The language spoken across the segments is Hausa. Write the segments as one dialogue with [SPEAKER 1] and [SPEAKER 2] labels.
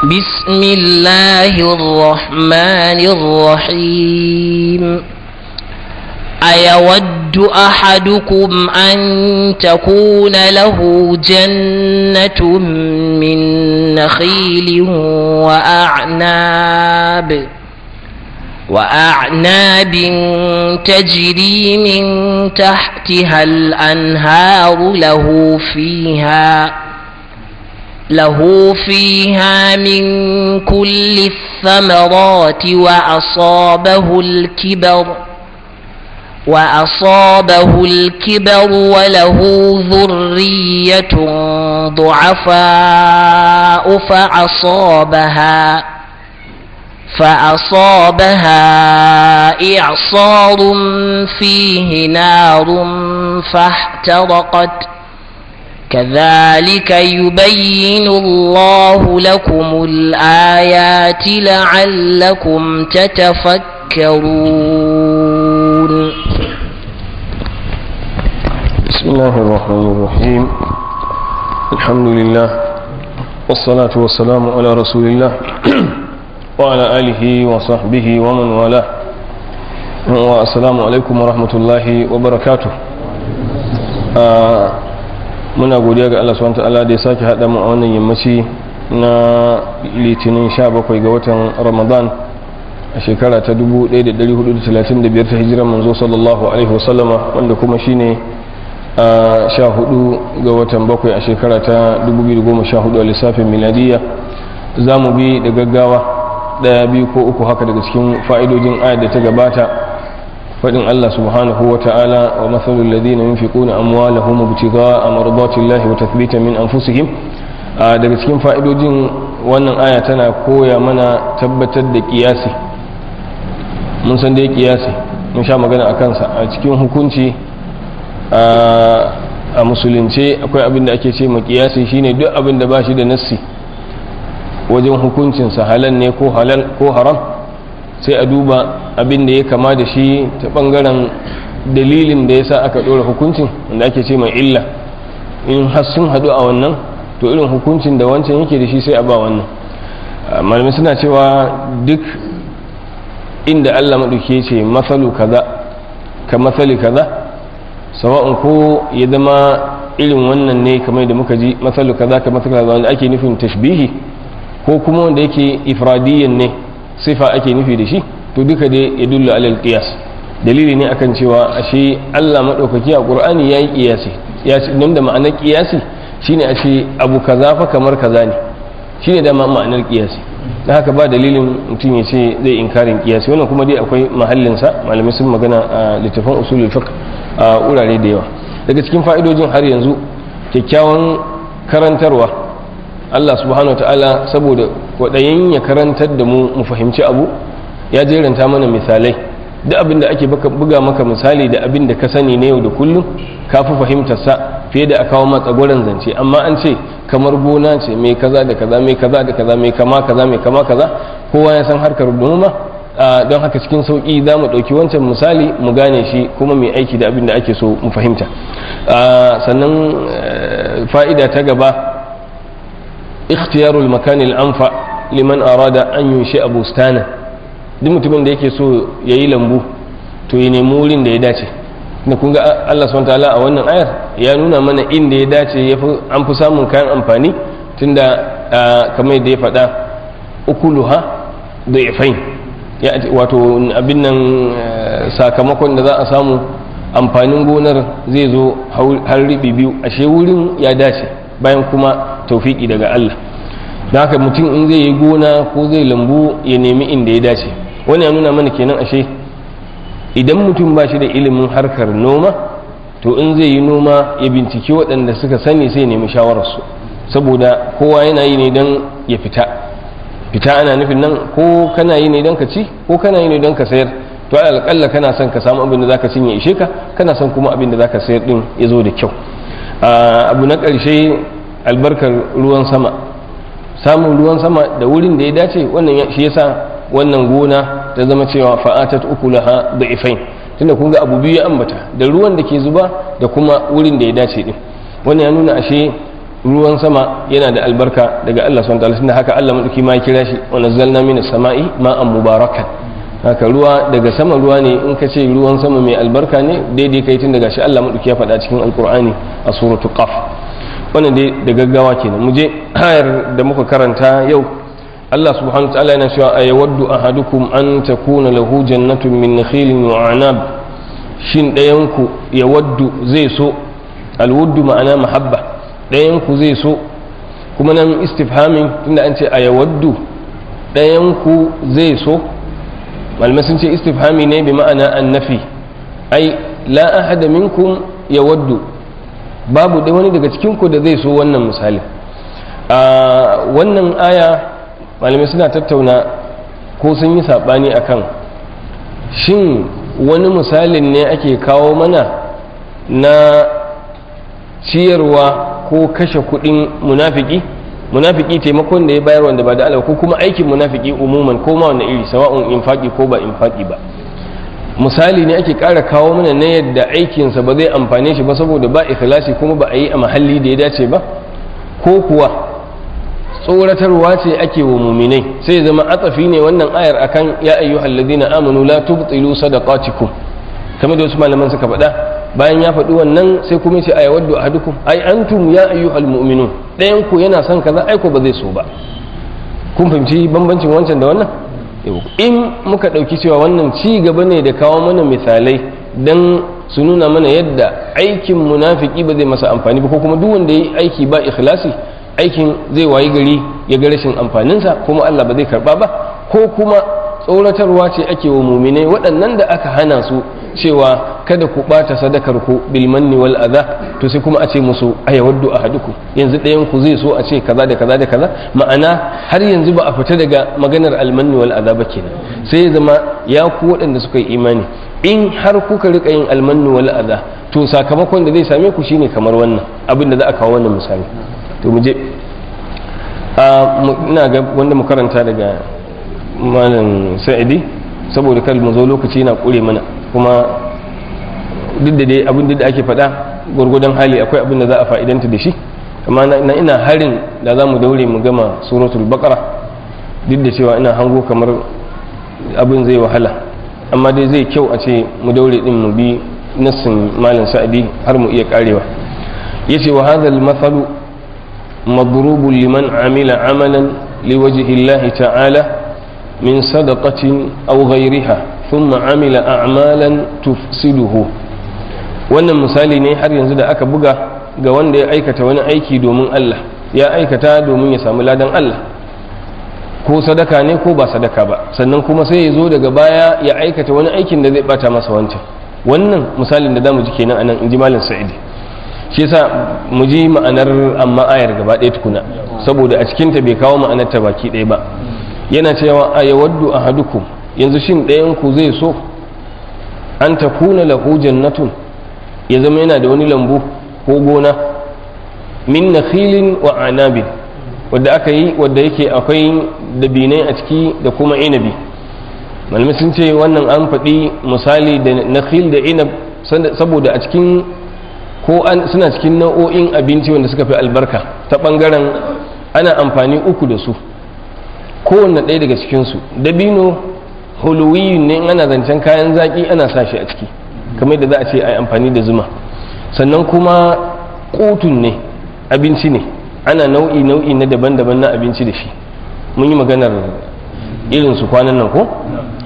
[SPEAKER 1] بسم الله الرحمن الرحيم أيود أحدكم أن تكون له جنة من نخيل وأعناب وأعناب تجري من تحتها الأنهار له فيها له فيها من كل الثمرات وأصابه الكبر وأصابه الكبر وله ذرية ضعفاء فأصابها فأصابها إعصار فيه نار فاحترقت كذلك يبين الله لكم الآيات لعلكم تتفكرون
[SPEAKER 2] بسم الله الرحمن الرحيم الحمد لله والصلاة والسلام على رسول الله وعلى آله وصحبه ومن والاه والسلام عليكم ورحمة الله وبركاته muna godiya ga Allah subhanahu ta'ala da ya sake haɗa mu a wannan yammaci na litinin 17 ga watan Ramadan a shekara ta 1435 ta hijiran manzo sallallahu alaihi wasallama wanda kuma shine a 14 ga watan bakwai a shekara ta 2014 a lissafin miladiyya za mu bi da gaggawa ɗaya biyu ko uku haka daga cikin fa'idojin ayat da ta gabata faɗin Allah subhanahu wa ta'ala wa matsalul ladina yunfiquna amwalahum ibtigha'a mardatillahi wa tathbitan min anfusihim daga cikin fa'idojin wannan aya tana koya mana tabbatar da kiyasi mun san dai kiyasi mun sha magana a kansa a cikin hukunci a musulunce akwai abin da ake ce ma kiyasi shine duk abin da ba shi da nassi wajen hukuncinsa halal ne ko halal ko haram sai a duba abin da ya kama da shi ta bangaren dalilin da ya sa aka ɗora hukuncin wanda ake ce mai illa in har sun haɗu a wannan to irin hukuncin da wancan yake da shi sai a ba wannan malamai suna cewa duk inda allah maɗauki ce matsalu kaza ka matsali kaza sawa'un ko ya zama irin wannan ne kamar da muka ji matsalu kaza ka matsali kaza wanda ake nufin tashbihi ko kuma wanda yake ifradiyyan ne sifa ake nufi da shi to duka dai ya dullu alal qiyas dalili ne akan cewa ashe Allah madaukaki a Qur'ani yayi qiyasi ya ce da ma'anar qiyasi shine ashe abu kaza fa kamar kaza ne shine da ma'anar qiyasi dan haka ba dalilin mutum ya ce zai inkarin qiyasi wannan kuma dai akwai mahallin sa malamai sun magana a littafin usulul fiqh a urare da yawa daga cikin fa'idojin har yanzu kyakkyawan karantarwa Allah subhanahu wa ta'ala saboda kwaɗayin ya karantar da mu mu fahimci abu ya jeranta mana misalai duk abin da ake buga maka misali da abin da ka sani na yau da kullum ka fi fahimtar sa fiye da a kawo matsa gwaran zance amma an ce kamar gona ce mai kaza da kaza mai kaza da kaza mai kama kaza mai kama kaza kowa ya san harkar noma don haka cikin sauƙi za mu ɗauki wancan misali mu gane shi kuma mai aiki da abin da ake so mu fahimta sannan fa'ida ta gaba اختيار المكان الأنفع liman arada an yunshi a bustana duk mutumin da yake so ya yi lambu to ya nemi wurin da ya dace da kun ga Allah subhanahu ta'ala a wannan ayar ya nuna mana inda ya dace an fi samun kayan amfani tunda kamar yadda ya faɗa ukuluha da ifain wato abin nan sakamakon da za a samu amfanin gonar zai zo har riɓi biyu ashe wurin ya dace bayan kuma taufiki daga Allah da haka mutum in zai yi gona ko zai lambu ya nemi inda ya dace wani ya nuna mana kenan ashe idan mutum ba shi da ilimin harkar noma to in zai yi noma ya binciki waɗanda suka sani sai nemi shawararsu saboda kowa yana yi ne don ya fita fita ana nufin nan ko kana yi ne don ka ci ko kana yi ne don ka sayar to alƙalla kana son ka samu abin da zaka cinye ishe ka kana son kuma abin da zaka sayar din ya zo da kyau abu na ƙarshe albarkar ruwan sama samun ruwan sama da wurin da ya dace wannan shi yasa wannan gona ta zama cewa fa'atat ukulaha da'ifain tunda kun ga abu biyu ya ambata da ruwan da ke zuba da kuma wurin da ya dace din wannan ya nuna ashe ruwan sama yana da albarka daga Allah subhanahu wataala tunda haka Allah madauki ma ya kira shi wa nazzalna minas sama'i ma'an mubarakan haka ruwa daga sama ruwa ne in ka ce ruwan sama mai albarka ne daidai kai tun daga shi Allah madauki ya faɗa cikin alqur'ani a suratul qaf wannan dai da gaggawa kenan mu je ayar da muka karanta yau Allah subhanahu wataala yana cewa ayawaddu ahadukum an takuna lahu jannatun min nakhilin wa anab shin ɗayanku ya waddu zai so alwuddu ma'ana mahabba ɗayanku zai so kuma nan istifhamin tunda an ce a ya waddu ɗayanku zai so malamai sun ce istifhami ne bi ma'ana annafi ai la ahada minkum ya waddu babu ɗaya wani daga cikinku da zai so wannan misali a wannan aya malamai suna tattauna ko sun yi saɓani akan shin wani misalin ne ake kawo mana na ciyarwa ko kashe kudin munafiki munafiki taimakon da ya bayar wanda ba da Allah ko kuma aikin munafiki umuman ko ma wanda iri sawa'un infaki ko ba infaki ba misali ne ake ƙara kawo mana na yadda aikinsa ba zai amfane shi ba saboda ba ikhlasi kuma ba a yi a mahalli da ya dace ba ko kuwa tsoratarwa ce ake wa muminai sai zama atsafi ne wannan ayar akan ya ayyuhal ladina amanu la tubtilu sadaqatikum kamar da wasu malaman suka faɗa bayan ya faɗi wannan sai kuma ce aya waddu ahadukum ai antum ya ayyuhal mu'minun ɗayan ku yana son kaza ai ko ba zai so ba kun fahimci bambancin wancan da wannan in muka ɗauki cewa wannan ci gaba ne da kawo mana misalai dan su nuna mana yadda aikin munafiki ba zai masa amfani ba ko kuma duk wanda ya yi aiki ba ikhlasi aikin zai wayi gari ya ga rashin amfaninsa kuma Allah ba zai karba ba ko kuma tsoratarwa ce ake wa muminai waɗannan da aka hana su cewa kada ku ɓata sadakar ku bil manni wal adha to sai kuma a ce musu ayawaddu ahadukum yanzu ɗayan ku zai so a ce kaza da kaza da kaza ma'ana har yanzu ba a fita daga maganar al manni wal adha ba kenan sai ya zama ya ku waɗanda suka yi imani in har kuka rika yin al manni wal adha to sakamakon da zai same ku shine kamar wannan abin da za a kawo wannan misali to mu je ina ga wanda mu karanta daga malam sa'idi saboda kar mu zo lokaci yana kure mana kuma duk da dai abin da ake faɗa gwargwadon hali akwai abin da za a fa'idanta da shi amma na ina harin da za mu daure mu gama suratul baqara duk da cewa ina hango kamar abin zai wahala amma dai zai kyau a ce mu daure din mu bi nassin malam sa'idi har mu iya karewa yace wa hadha al-mathalu madrubun liman amila amalan liwajhi Allah ta'ala من صدقة أو غيرها ثم عمل أعمالا تفسده wannan misali ne har yanzu da aka buga ga wanda ya aikata wani aiki domin Allah ya aikata domin ya samu ladan Allah ko sadaka ne ko ba sadaka ba sannan kuma sai ya zo daga baya ya aikata wani aikin da zai bata masa wancan wannan misalin da zamu ji kenan anan in ji malam sa'idi shi yasa mu ji ma'anar amma ayar gaba ɗaya tukuna saboda a cikinta bai kawo ma'anar ta baki ɗaya ba yana cewa a yawaddu ahadukum yanzu shin ɗayan ku zai so an ta kuna lahu jannatun ya zama yana da wani lambu ko gona min nakhilin wa anabin wadda aka yi wadda yake akwai dabinai a ciki da kuma inabi malamai sun ce wannan an faɗi misali da nakhil da inab saboda a cikin ko suna cikin nau'o'in abinci wanda suka fi albarka ta ɓangaren ana amfani uku da su kowanne ɗaya daga cikinsu dabino huluwiyin ne ana zancen kayan zaƙi ana sa shi a ciki kamar da za a ce a yi amfani da zuma sannan kuma ƙutun ne abinci ne ana nau'i nau'i na daban-daban na abinci da shi mun yi maganar irinsu kwanan nan ko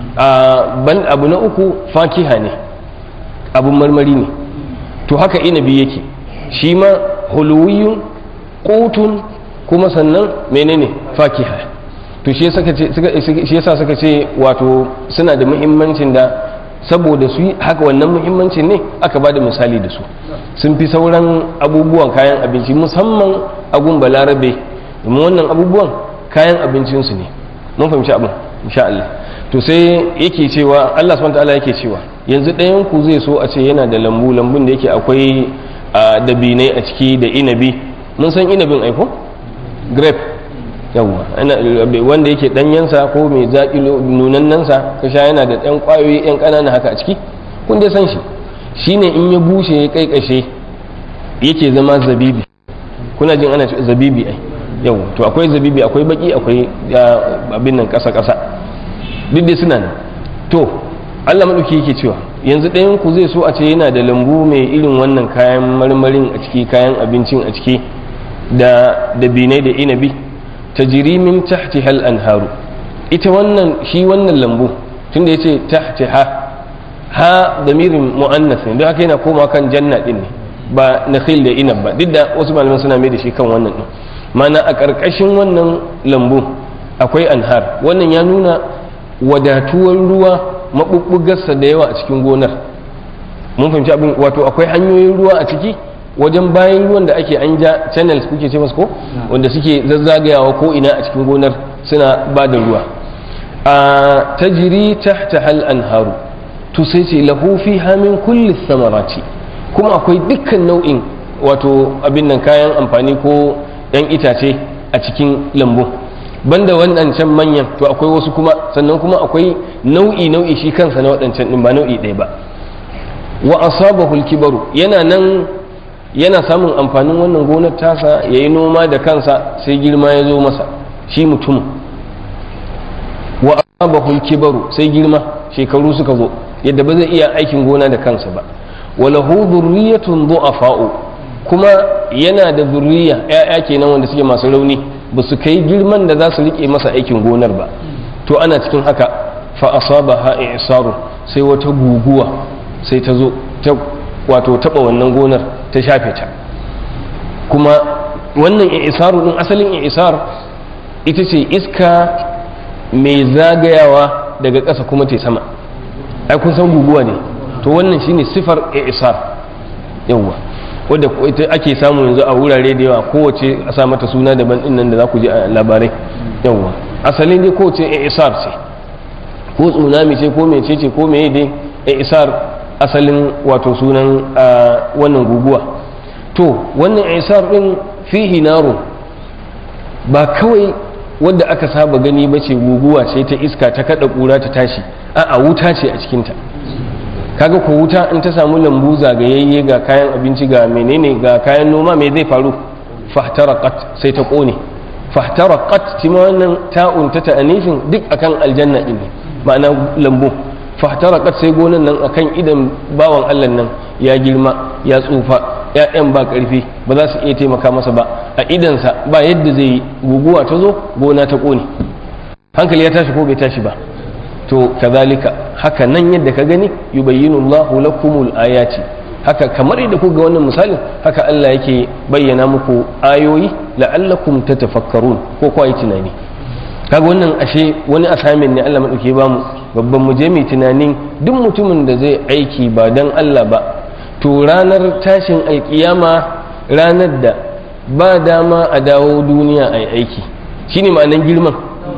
[SPEAKER 2] ban abu na uku fakiha ne abun marmari ne to haka inabi yake shi ma huluwiyun ƙutun kuma sannan menene fakiha to shi yasa suka ce wato suna da muhimmancin da saboda su haka wannan muhimmancin ne aka ba da misali da su sun fi sauran abubuwan kayan abinci musamman agun balarabe domin wannan abubuwan kayan abincinsu ne mun fahimci abin insha Allah to sai yake cewa Allah subhanahu ta'ala yake cewa yanzu ɗayan ku zai so a ce yana da lambu lambun da yake akwai dabinai a ciki da inabi mun san inabin aiko grape yawwa wanda yake danyensa ko mai zaƙi nunannansa ka sha yana da ɗan ƙwayoyi ɗan ƙanana haka a ciki kun dai san shi shine in ya bushe ya kaikashe yake zama zabibi kuna jin ana zabibi ai yau to akwai zabibi akwai baki akwai abin nan kasa kasa duk dai suna nan to Allah madauki yake cewa yanzu ɗayan ku zai so a ce yana da lambu mai irin wannan kayan marmarin a ciki kayan abincin a ciki da dabinai da inabi tajri min tahti hal anharu ita wannan shi wannan lambu tunda yace tahti ha ha damirin muannas ne don haka yana koma kan janna din ne ba nakhil da inab ba duk da wasu malaman suna mai da shi kan wannan din mana a ƙarƙashin wannan lambu akwai anhar wannan ya nuna wadatuwar ruwa maɓuɓɓugarsa da yawa a cikin gonar mun fahimci abin wato akwai hanyoyin ruwa a ciki wajen bayan ruwan da ake an ja channels kuke ce masu ko wanda suke zazzagayawa ko ina a cikin gonar suna ba da ruwa a tajiri tahta hal anharu to sai ce lahu fiha min kulli samarati kuma akwai dukkan nau'in wato abin nan kayan amfani ko yan itace a cikin lambu banda waɗancan manyan to akwai wasu kuma sannan kuma akwai nau'i nau'i shi kansa na waɗancan ɗin ba nau'i ɗaya ba wa asabahu kibaru yana nan yana samun amfanin wannan gonar tasa yayi noma da kansa sai girma ya zo masa shi mutum wa asabahu kibaru sai girma shekaru suka zo yadda ba zai iya aikin gona da kansa ba walahu dhurriyyatun du'afa'u kuma yana da zurriya ‘ya'ya kenan wanda suke masu rauni ba su kai girman da za su riƙe masa aikin gonar ba to ana cikin haka fa asaba ha isaru sai wata guguwa sai ta zo ta wato taba wannan gonar ta shafe ta kuma wannan isaru din asalin isar ita ce iska mai zagayawa daga ƙasa kuma ta sama ai kun san guguwa ne to wannan shine sifar isar yawwa wadda ita ake samu yanzu a wurare da yawa kowace a sa mata suna daban din nan da za ku ji a labarai yawwa asalin dai kowace isar ce ko tsunami ce ko mece ce ko meye dai isar asalin wato sunan wannan guguwa to wannan isar din fihi naro ba kawai wadda aka saba gani ba ce guguwa ce ta iska ta kada kura ta tashi a'a wuta ce a cikinta kaga ko wuta in ta samu lambu zagayayye ga kayan abinci ga menene ga kayan noma me zai faru fahtaraqat sai ta kone fahtaraqat tima wannan ta'un ta ta'anifin duk akan aljanna din ma'ana lambu fahtaraqat sai gonan nan akan idan bawan Allah nan ya girma ya tsufa ‘ya'yan ba ƙarfi ba za su iya taimaka masa ba a idansa ba yadda zai yi guguwa ta zo gona ta ƙone hankali ya tashi ko bai tashi ba to kazalika haka nan yadda ka gani yubayyinu Allahu lakumul ayati haka kamar yadda ku ga wannan misalin haka Allah yake bayyana muku ayoyi la'allakum tatafakkarun ko kwa yi tunani kaga wannan ashe wani asamin ne Allah madauke ba mu babban mu je mu tunanin duk mutumin da zai aiki ba dan Allah ba to ranar tashin alkiyama ranar da ba dama a dawo duniya a aiki shine ma'anan girman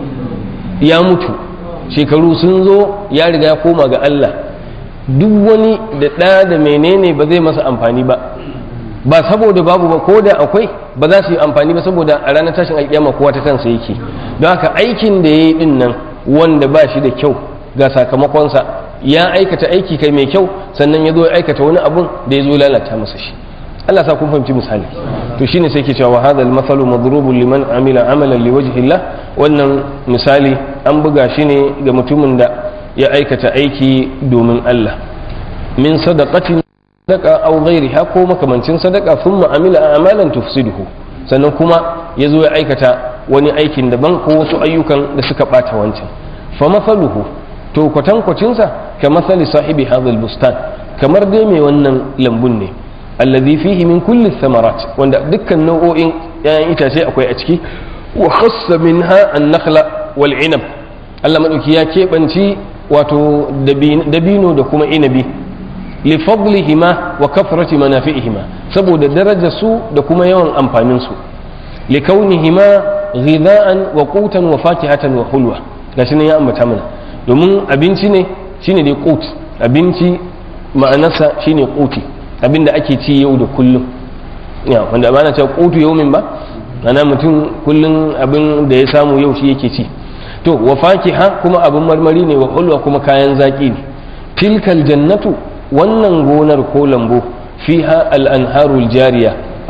[SPEAKER 2] ya mutu shekaru sun zo ya riga ya koma ga Allah duk wani da ɗa da menene ba zai masa amfani ba ba saboda babu ba ko da akwai ba za su yi amfani ba saboda a ranar tashin alkiyama kowa ta kansa yake don haka aikin da ya yi din nan wanda ba shi da kyau ga sakamakonsa ya aikata aiki kai mai kyau sannan ya zo ya aikata wani abun da ya zo lalata masa shi Allah sa kun fahimci misali to shine sai ke cewa hadha al-mathalu madrubun liman amila amalan liwajhillah wannan misali an buga shi ne ga mutumin da ya aikata aiki domin Allah min sadaqatin sadaqa aw ghairiha ko makamancin sadaqa thumma amila amalan tufsiduhu sannan kuma ya zo ya aikata wani aikin daban ko wasu ayyukan da suka bata wancan fa mathaluhu to kwatankwacinsa ka mathali sahibi hadha bustan kamar dai mai wannan lambun ne alladhi fihi min kulli thamarat wanda dukkan nau'o'in 'ya'yan itace akwai a ciki wa khassa minha an-nakhla wal 'inab Allah madauki ya keɓanci wato dabino da kuma inabi li fadlihima wa kathrati manafi'ihima saboda darajar su da kuma yawan amfanin su li kaunihima ghidha'an wa qutan wa fakihatan wa hulwa gashi nan ya ambata mana domin abinci ne shine dai qut abinci ma'anarsa shine quti abinda ake ci yau da kullum ya wanda ba na cewa qutu yaumin ba ana mutum kullum abin da ya samu yau shi yake ci to wa fakiha kuma abin marmari ne wa hulwa kuma kayan zaki ne tilkal jannatu wannan gonar ko lambu fiha al-anharul jariya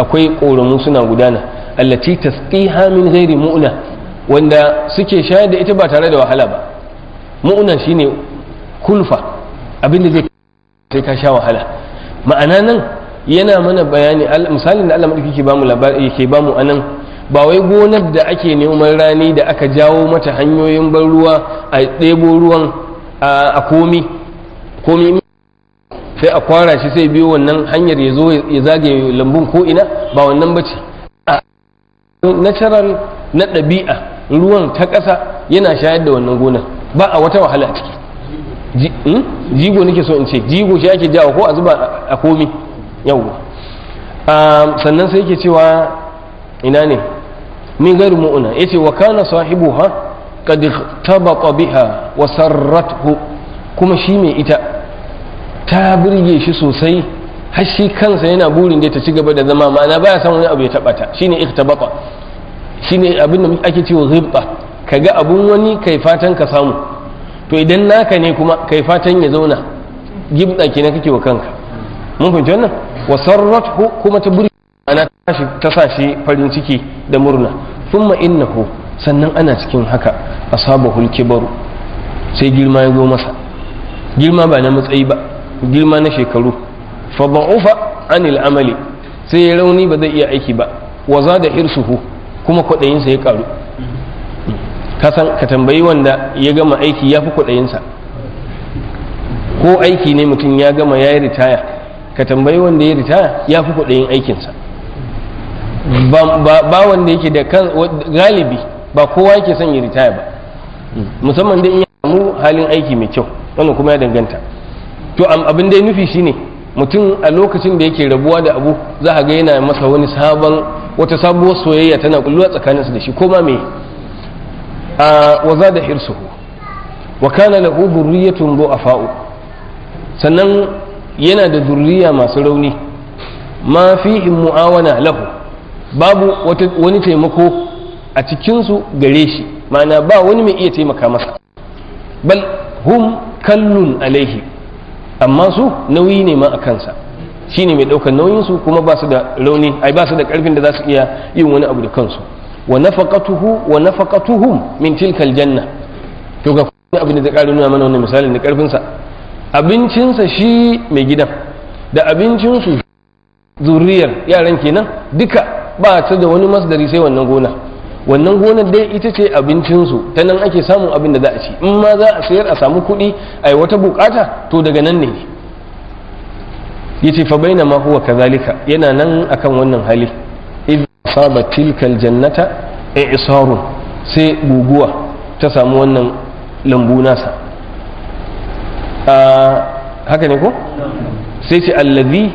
[SPEAKER 2] akwai ƙoramu suna gudana allati tasqiha min ghairi mu'na wanda suke shayar da ita ba tare da wahala ba mu'na shine kulfa abinda zai sai ka sha wahala ma'ana nan yana mana bayani misalin da Allah madauki ke bamu labari yake bamu anan ba wai gonar da ake neman rani da aka jawo mata hanyoyin ban ruwa a ɗebo ruwan a komi komi sai a kwara shi sai biyo wannan hanyar ya zo ya zage lambun ko ina ba wannan bace a natural na ɗabi'a ruwan ta ƙasa yana shayar da wannan gonar ba a wata wahala a ciki jigo nake so in ce jigo shi ake jawo ko a zuba a komi yawwa sannan sai yake cewa ina ne min gairu mu'una yace wa kana sahibuha qad tabata biha wa sarrathu kuma shi mai ita ta burge shi sosai har shi kansa yana burin da ta ci gaba da zama ma'ana baya san wani abu ya taba ta shine iktabata shine abin da ake cewa ghibta kaga abun wani kai fatan ka samu to idan naka ne kuma kai fatan ya zauna gibda kenan kake wa kanka mun fahimci wannan wa sarrathu kuma ta burge ana ta sa shi farin ciki da murna thumma innahu sannan ana cikin haka asabahul kibaru sai girma ya zo masa girma ba na matsayi ba girma na shekaru fa da'ufa anil amali sai ya rauni ba zai iya aiki ba wa zada hirsuhu kuma kwaɗayinsa ya karu ka san ka tambayi wanda ya gama aiki ya fi kwaɗayinsa ko aiki ne mutum ya gama ya yi ritaya ka tambayi wanda ya ritaya ya fi kwaɗayin aikinsa ba wanda yake da kan galibi ba kowa yake son ya ritaya ba musamman da in ya samu halin aiki mai kyau wannan kuma ya danganta to abin da ya nufi shine mutum a lokacin da yake rabuwa da abu za a ga yana masa wani sabon wata sabuwar soyayya tana kulluwa tsakaninsa da shi ko ma me a waza da hirsuhu wa kana lahu dhurriyyatun du'afa'u sannan yana da zurriya masu rauni ma fihim mu'awana lahu babu wani taimako a cikinsu gare shi ma'ana ba wani mai iya taimaka masa bal hum kallun alaihi amma su nauyi ne ma a kansa shi ne mai ɗaukar nauyinsu kuma ba su da rauni ai ba su da ƙarfin da za su iya yin wani abu da kansu wa nafaqatuhu wa nafaqatuhum min tilkal janna to ga kuma abin da zai ƙara nuna mana wannan misalin da ƙarfinsa abincinsa shi mai gidan da abincinsu zuriyar yaran kenan duka ba ta da wani masdari sai wannan gona wannan gonar dai ita ce abincinsu ta nan ake samun abin da za a ci in ma za a sayar a samu kuɗi a yi wata bukata to daga nan ne yace fa baina ma huwa kazalika yana nan akan wannan hali idh saba tilkal jannata i'sarun sai guguwa ta samu wannan lambu nasa haka ne ko sai ce allazi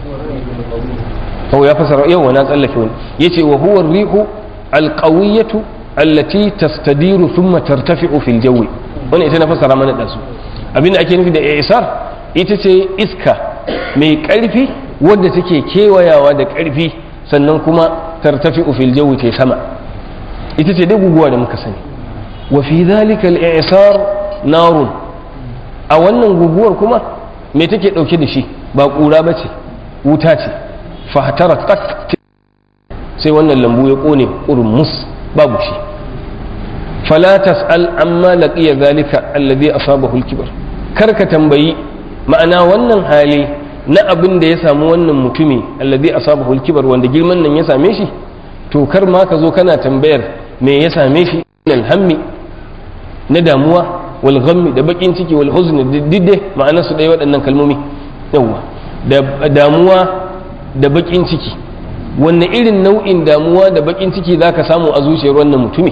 [SPEAKER 2] هو يفسر يوم وناس ألفون يتي وهو الريح القوية التي تستدير ثم ترتفع في الجو وانا ita na fassara mana da su abin da ake nufi da isar ita ce iska mai ƙarfi wadda take kewayawa da ƙarfi sannan kuma tartafi fil jawi ce sama ita ce dai guguwa da muka sani wa fi dhalika al-i'sar narun a wannan guguwar kuma me take dauke da shi ba ƙura bace wuta ce fahtarakat sai wannan lambu ya kone urmus babu shi fala tas'al amma laqiya zalika alladhi asabahu al-kibar kar ka tambayi ma'ana wannan hali na abin da ya samu wannan mutumi alladhi asabahu al-kibar wanda girman nan ya same shi to kar ma ka zo kana tambayar me ya same shi min hammi na damuwa wal ghammi da bakin ciki wal huzni didde ma'ana su dai waɗannan kalmomi yawa da damuwa da bakin ciki wanne irin nau'in damuwa da bakin ciki za ka samu a zuciyar wannan mutumi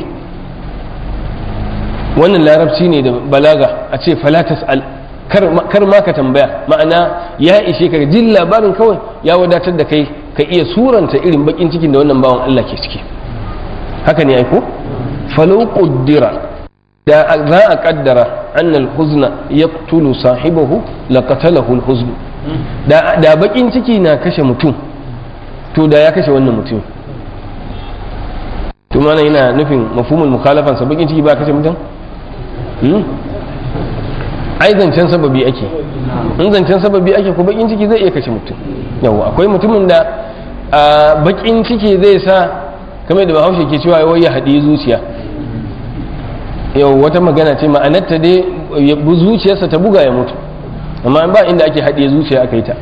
[SPEAKER 2] wannan larabci ne da balaga a ce falatas al kar ma ka tambaya ma'ana ya ishe ka jin labarin kawai ya wadatar da kai ka iya suranta irin bakin cikin da wannan bawan Allah ke ciki haka ne aiko falau quddira da za a kaddara annal huzna yaqtulu sahibahu laqatalahu al huzn da bakin ciki na kashe mutum to da ya kashe wannan mutum to mana yana nufin mafhumul mukhalafansa bakin ciki ba kashe mutum ai zancen sababi ake in zancen sababi ake ko bakin ciki zai iya kashe mutum yawa akwai mutumin da a bakin ciki zai sa kamar da bahaushe ke cewa wai ya haɗe zuciya yau wata magana ce ma'anarta dai ya bu zuciyarsa ta buga ya mutu amma ba inda ake haɗe zuciya aka yi ta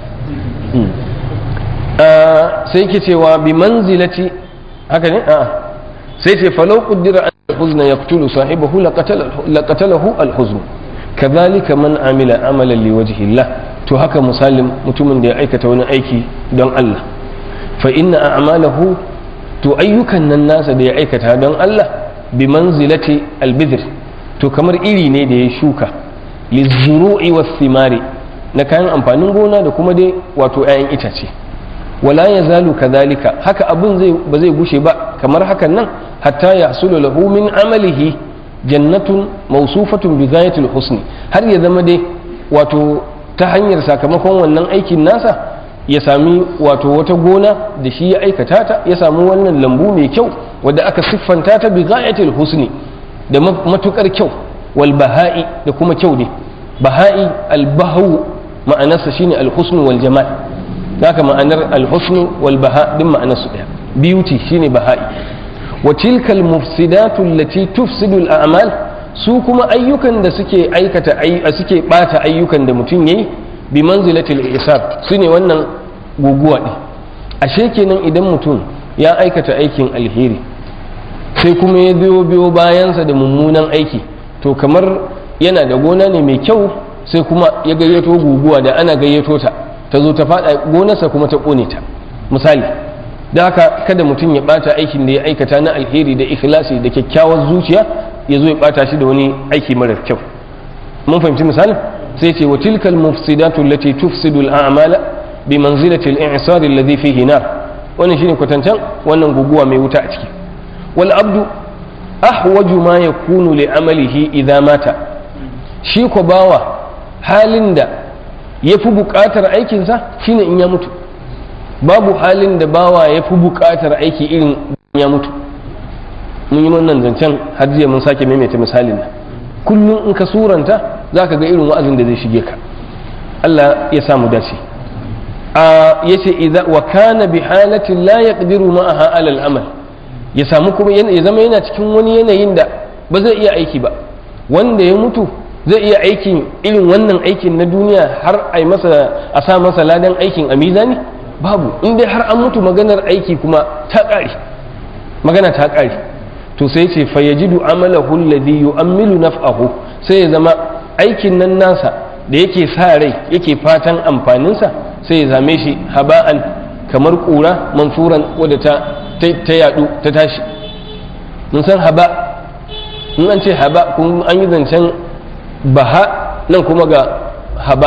[SPEAKER 2] sai ke cewa bi manzilati haka ne a sai ce falau qaddara an al-huzna yaqtulu sahibahu laqatalahu al-huzn kadhalika man amila amalan liwajhi Allah to haka misalin mutumin da ya aikata wani aiki don Allah fa inna a'malahu to ayyukan nan nasa da ya aikata don Allah bi manzilati albidr to kamar iri ne da ya shuka lizuru'i was thimari na kayan amfanin gona da kuma dai wato 'ya'yan itace wala yazalu kadhalika haka abun zai ba zai gushe ba kamar hakan nan hatta yahsulu lahu min amalihi jannatun mawsufatun bi ghayatil husni har ya zama dai wato ta hanyar sakamakon wannan aikin nasa ya sami wato wata gona da shi ya aikata ta ya samu wannan lambu mai kyau wadda aka siffanta ta bi ghayatil husni da matukar kyau wal baha'i da kuma kyau ne baha'i al bahu ma'anarsa shine al husnu wal jamal haka ma'anar al husnu wal baha din ma'anarsu daya beauty shine baha'i wa tilkal mufsidatu allati tufsidu al a'mal su kuma ayyukan da suke aikata suke bata ayyukan da mutum yayi bi manzilatil ihsab su ne wannan guguwa ɗin ashe kenan idan mutum ya aikata aikin alheri sai kuma ya biyo biyo bayansa da mummunan aiki to kamar yana da gona ne mai kyau sai kuma ya gayyato guguwa da ana gayyato ta ta zo ta faɗa gonarsa kuma ta ƙone ta misali da haka kada mutum ya ɓata aikin da ya aikata na alheri da ikhlasi da kyakkyawar zuciya ya zo ya ɓata shi da wani aiki marar kyau mun fahimci misalin sai ce wa tilkal mufsidatu allati tufsidu al-a'mala bi manzilati al-i'sar alladhi fihi nar wannan shine kwatancan wannan guguwa mai wuta a ciki wal abdu ahwaju ma yakunu li amalihi idza mata shi ko bawa halin da yafi buƙatar aikinsa shine in ya mutu babu halin da bawa yafi buƙatar aiki irin ya mutu mun yi wannan zancen har jiya mun sake maimaita misalin nan kullum in ka suranta za ka ga irin wa'azin da zai shige ka Allah ya samu dace a yace idza wa kana bi halatin la yaqdiru ma'aha ala al-amal ya samu kuma ya zama yana cikin wani yanayin da ba zai iya aiki ba wanda ya mutu zai iya aikin irin wannan aikin na duniya har a masa a sa masa ladan aikin a mizani babu in dai har an mutu maganar aiki kuma ta ƙare magana ta ƙare to sai ce fayajidu amalahu alladhi yu'ammilu naf'ahu sai ya zama aikin nan nasa da yake sa rai yake fatan amfaninsa sai ya zame shi haba'an kamar kura manfuran wadda ta ta yadu ta tashi mun san haba in an ce haba kun an yi zancen baha nan kuma ga haba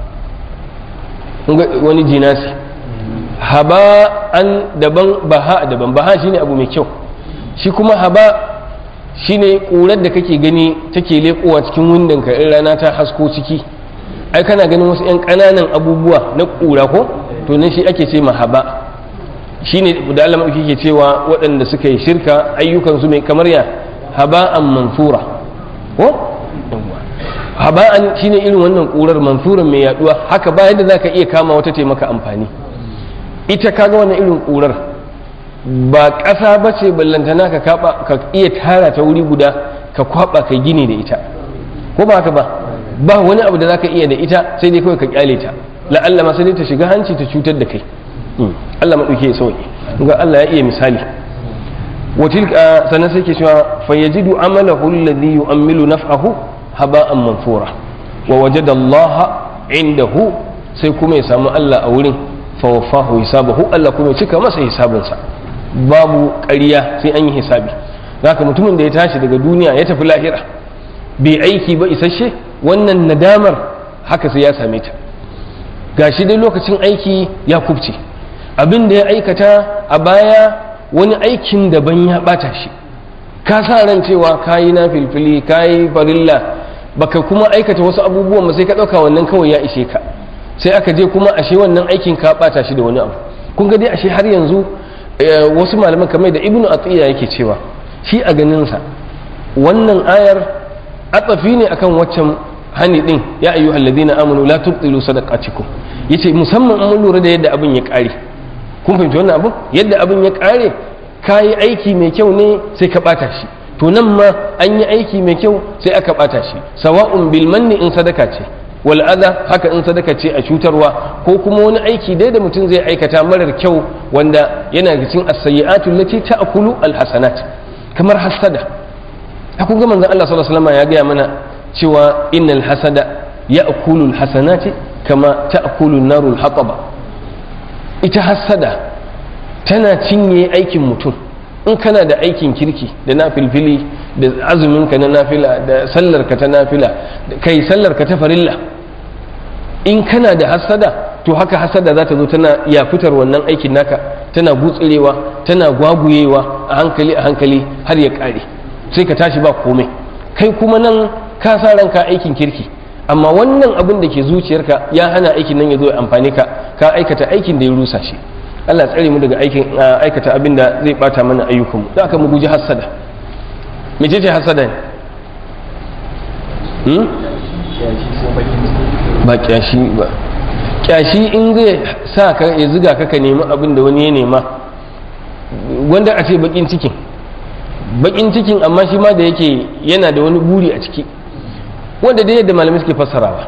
[SPEAKER 2] wani jinasi haba an daban baha daban baha shine abu mai kyau shi kuma haba shine ƙurar da kake gani take leƙowa cikin windon ka in rana ta hasko ciki ai kana ganin wasu 'yan ƙananan abubuwa na ƙura ko to nan shi ake ce ma haba shine da Allah ke cewa waɗanda suka yi shirka ayyukan su mai kamar ya haba'an mansura ko haba'an shine irin wannan ƙurar mansuran mai yaduwa haka ba yadda zaka iya kama wata taimaka amfani ita kaga wannan irin ƙurar ba ƙasa ba ce ballantana ka kaba ka iya tara ta wuri guda ka kwaba ka gini da ita ko ba haka ba ba wani abu da zaka iya da ita sai dai kawai ka kyale ta la'alla ma sai dai ta shiga hanci ta cutar da kai Allah madauke ya sauke ga Allah ya iya misali watil sannan sai ke cewa fa yajidu amalahu alladhi yu'ammilu naf'ahu haba'an manfura wa wajada Allah indahu sai kuma ya samu Allah a wurin fa wafahu hisabahu Allah kuma ya cika masa hisabinsa babu ƙarya sai an yi hisabi zaka mutumin da ya tashi daga duniya ya tafi lahira bai aiki ba isasshe wannan nadamar haka sai ya same ta gashi dai lokacin aiki ya kubce abin da ya aikata a baya wani aikin daban ya bata shi ka sa ran cewa kayi na filfili kayi farilla baka kuma aikata wasu abubuwan ba sai ka ɗauka wannan kawai ya ishe ka sai aka je kuma ashe wannan aikin ka bata shi da wani abu kun ga dai ashe har yanzu wasu malaman kamar da ibnu atiya yake cewa shi a ganinsa wannan ayar atsafi ne akan waccan hani din ya ayyuhal ladina amanu la tubtilu sadaqatikum yace musamman an lura da yadda abin ya kare kun fahimci wannan abin yadda abin ya kare ka yi aiki mai kyau ne sai ka bata shi to nan ma an yi aiki mai kyau sai aka bata shi sawa'un bil manni in sadaka ce wal adha haka in sadaka ce a cutarwa ko kuma wani aiki dai da mutum zai aikata marar kyau wanda yana da cikin as-sayyi'atu allati ta'kulu al-hasanat kamar hasada kun ga manzon Allah sallallahu alaihi wasallam ya gaya mana cewa innal hasada ya'kulu al-hasanati kama ta'kulu an-naru al-hataba ita hasada tana cinye aikin mutum in kana da aikin kirki da na filfili da azuminka na nafila da sallarka ta nafila kai sallarka ta farilla in kana da hasada to haka hasada za ta zo tana ya fitar wannan aikin naka tana gutsurewa tana gwaguyewa a hankali a hankali har ya kare sai ka tashi ba komai kai kuma nan ka sa ranka aikin kirki amma wannan abin da ke zuciyarka ya hana aikin nan ya zo ya amfani ka ka aikata aikin da ya rusa shi Allah tsare mu daga aikin aikata abin da zai bata mana ayyukanmu da aka mu guji hasada mece ce hasada ne ba kyashi ba kyashi in zai sa ka ya ziga ka ka nemi abin da wani ya nema wanda a ce bakin cikin bakin cikin amma shi ma da yake yana da wani buri a ciki wanda dai yadda malamai suke fassarawa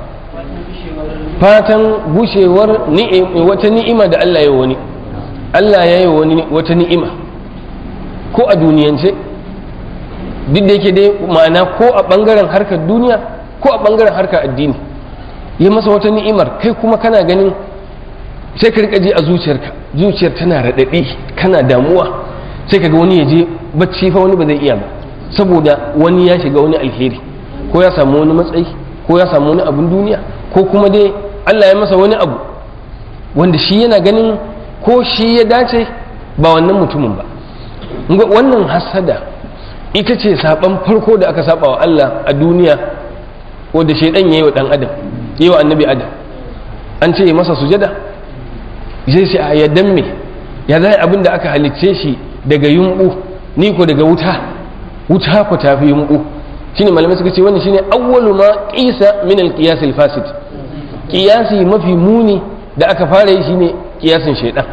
[SPEAKER 2] fatan gushewar wata ni'ima da Allah ya wani Allah ya yi wani wata ni'ima ko a duniyance duk da yake dai ma'ana ko a ɓangaren harkar duniya ko a ɓangaren harkar addini ya masa wata ni'imar kai kuma kana ganin sai ka rika ji a zuciyarka zuciyar tana raɗaɗi kana damuwa sai ka ga wani ya je bacci fa wani ba zai iya ba saboda wani ya shiga wani alheri ko ya samu wani matsayi ko ya samu wani abun duniya ko kuma dai Allah ya masa wani abu wanda shi yana ganin ko shi ya dace ba wannan mutumin ba wannan hasada ita ce saban farko da aka saba wa Allah a duniya wanda shaidan ya yi wa dan adam yi wa annabi adam an ce masa sujada zai ce a yaddan me ya zai abin da aka halicce shi daga yumbu ni ko daga wuta wuta ko tafi yumbu shine malamai suka ce wannan shine awwalu ma qisa min al-qiyas al-fasid qiyasi mafi muni da aka fara yi shine kiyasin shaidan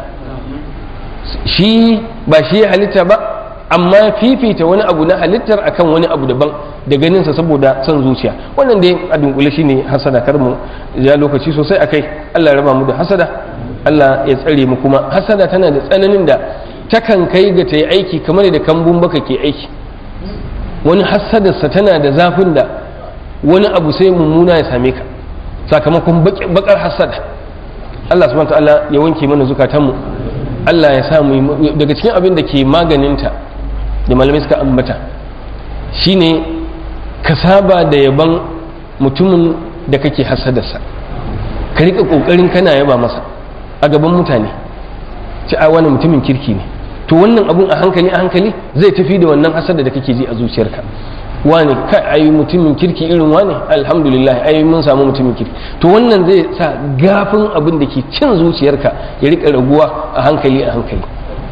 [SPEAKER 2] shi ba shi ya halitta ba amma fifita wani abu na halittar akan wani abu daban da ganinsa saboda son zuciya wannan dai a dunkule shi ne hasada kar mu ja lokaci sosai a kai allah ya raba mu da hasada allah ya tsare mu kuma hasada tana da tsananin da takan kai ga ta yi aiki kamar da kambun baka ke aiki wani hasadarsa tana da zafin da wani abu sai mummuna ya same ka sakamakon bakar hasada Allah subhanahu ta'ala ya wanke mana zukatanmu Allah ya sa mu daga cikin abin da ke maganinta da malamai suka ambata shine ka saba da yaban mutumin da kake hasadarsa ka rika kokarin kana yaba masa a gaban mutane ci a wani mutumin kirki ne to wannan abun a hankali a hankali zai tafi da wannan hasada da kake ji a zuciyarka wani kai ayi mutumin kirki irin wani alhamdulillah ayi mun samu mutumin kirki to wannan zai sa gafin abin da ke cin zuciyarka ya rika raguwa a hankali a hankali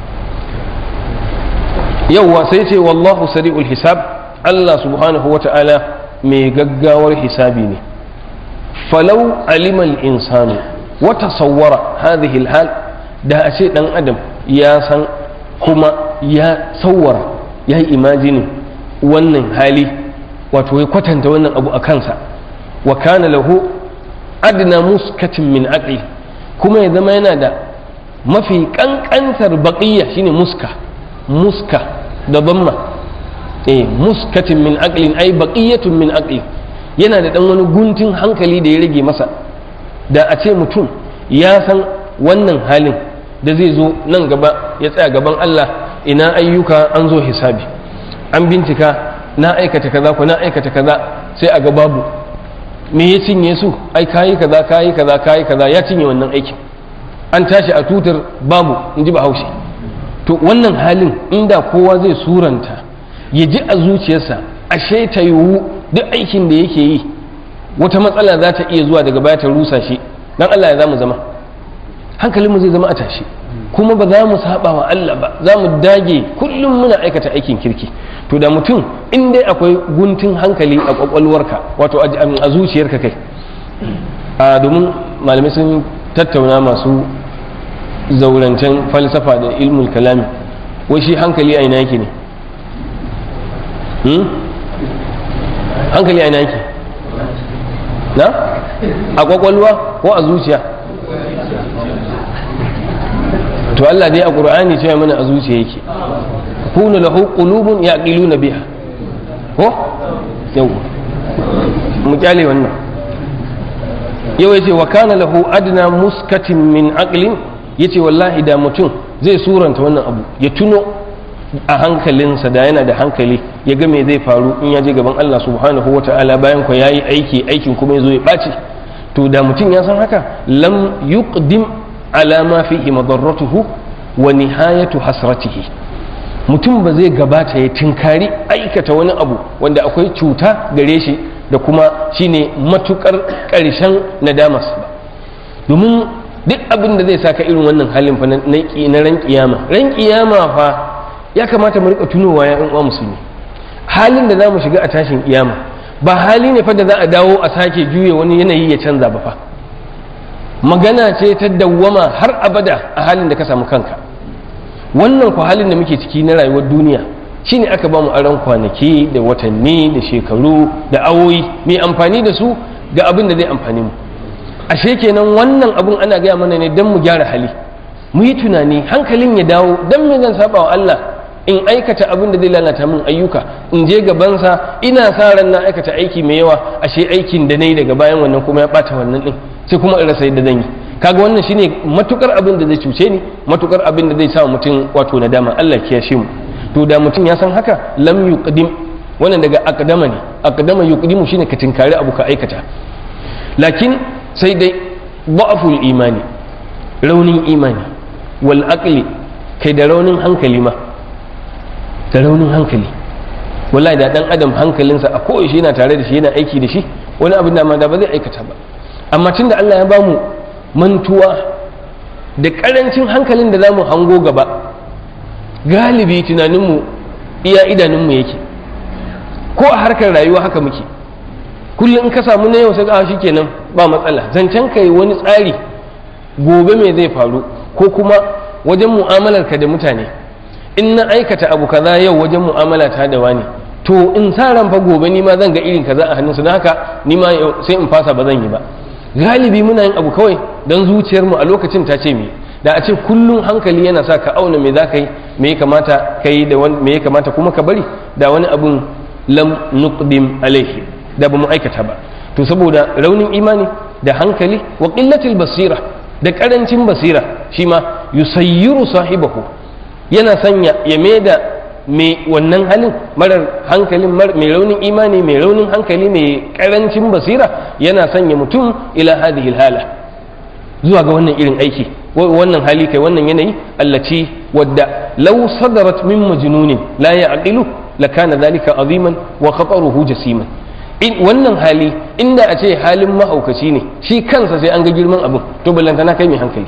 [SPEAKER 2] yauwa sai ce wallahu sari'ul hisab Allah subhanahu wata'ala mai gaggawar hisabi ne falau alimal insanu wa tasawwara hadhihi alhal da a ce dan adam ya san kuma ya sawwara ya yi imajinin wannan hali wato ya kwatanta wannan abu a kansa wa kana lahu adna muskatin min aqli kuma ya zama yana da mafi kankantar baqiya shine muska muska da damma eh muskatin min aqlin ay baqiyatun min aqli yana da dan wani guntun hankali da ya rage masa da a ce mutum ya san wannan halin da zai zo nan gaba ya tsaya gaban Allah ina ayyuka an zo hisabi an bincika na aikata kaza ko na aikata kaza sai a ga babu me ya cinye su ai kayi kaza kayi kaza kayi kaza ya cinye wannan aikin an tashi a tutar babu in ji bahaushe to wannan halin inda kowa zai suranta ya ji a zuciyarsa ashe ta yiwu duk aikin da yake yi wata matsala za ta iya zuwa daga baya ta rusa shi dan Allah ya za mu zama hankalinmu zai zama a tashi kuma ba za mu saba wa Allah ba za mu dage kullum muna aikata aikin kirki to da mutum in dai akwai guntun hankali a kwakwalwarka wato a zuciyarka kai a domin malamai sun tattauna masu zaurancen falsafa da ilmul kalami wai shi hankali a ina yake ne hankali a ina yake na a kwakwalwa ko a zuciya to Allah dai a ƙur'ani cewa mana a zuciya yake kunu lahu qulubun yaqiluna biha ko yau mu kyale wannan yau yace wa kana lahu adna muskatin min aqlin yace wallahi da mutum zai suranta wannan abu ya tuno a hankalinsa da yana da hankali ya ga me zai faru in ya je gaban Allah subhanahu wa ta'ala bayan ko yayi aiki aikin kuma ya zo ya ɓaci to da mutum ya san haka lam yuqdim ala ma fihi madarratuhu wa nihayatu hasratihi mutum ba zai gabata ya tinkari aikata wani abu wanda akwai cuta gare shi da kuma shine matukar ƙarshen nadamas ba domin duk abin da zai saka irin wannan halin fa na ran kiyama ran kiyama fa ya kamata mu rika tunowa ya uwa musulmi halin da za mu shiga a tashin kiyama ba hali ne fa da za a dawo a sake juya wani yanayi ya canza ba fa magana ce ta dawwama har abada a halin da ka samu kanka wannan ku halin da muke ciki na rayuwar duniya shine aka ba mu aron kwanaki da watanni da shekaru da awoyi mai amfani da su ga abin da zai amfani mu ashe kenan wannan abun ana gaya mana ne don mu gyara hali mu yi tunani hankalin ya dawo don me zan saba wa Allah in aikata abin da zai lalata min ayyuka in je gabansa ina sa ran na aikata aiki mai yawa ashe aikin da nayi daga bayan wannan kuma ya bata wannan din sai kuma in rasa yadda zan yi kaga wannan shine matukar abin da zai cuce ni matukar abin da zai sa mutum wato nadama Allah ya kiyashe mu to da mutum ya san haka lam yuqdim wannan daga aqdama ne aqdama yuqdimu shine ka tinkari abu ka aikata lakin sai dai da'aful imani raunin imani wal aqli kai da raunin hankali ma da raunin hankali wallahi da dan adam hankalinsa a koyaushe yana tare da shi yana aiki da shi wani abin da ma da ba zai aikata ba amma tunda Allah ya bamu mantuwa da karancin hankalin da zamu hango gaba galibi tunaninmu iya idanunmu yake ko a harkar rayuwa haka muke kullum in ka samu na yau sai ka shi kenan ba matsala zancen kai wani tsari gobe me zai faru ko kuma wajen mu'amalar ka da mutane in na aikata abu kaza yau wajen mu'amala ta da wani to in sa ran fa gobe ni ma zan ga irin kaza a hannunsu don haka ni ma sai in fasa ba zan yi ba galibi muna yin abu kawai don zuciyarmu a lokacin ta ce me da a ce kullum hankali yana sa ka auna me za ka yi me ya kamata ka yi da me ya kamata kuma ka bari da wani abun lam nuqdim alaihi da ba mu aikata ba to saboda raunin imani da hankali wa qillatil basira da karancin basira shi ma yusayyiru sahibahu yana sanya ya maida mai wannan halin marar hankalin mai raunin imani mai raunin hankali mai karancin basira yana sanya mutum ila hadhihi hala zuwa ga wannan irin aiki wannan hali kai wannan yanayi allaci wadda law sadarat min majnunin la ya'qilu lakana dhalika aziman wa khataruhu jasiman in wannan hali inda a ce halin mahaukaci ne shi kansa sai an ga girman abin to ballantana kai mai hankali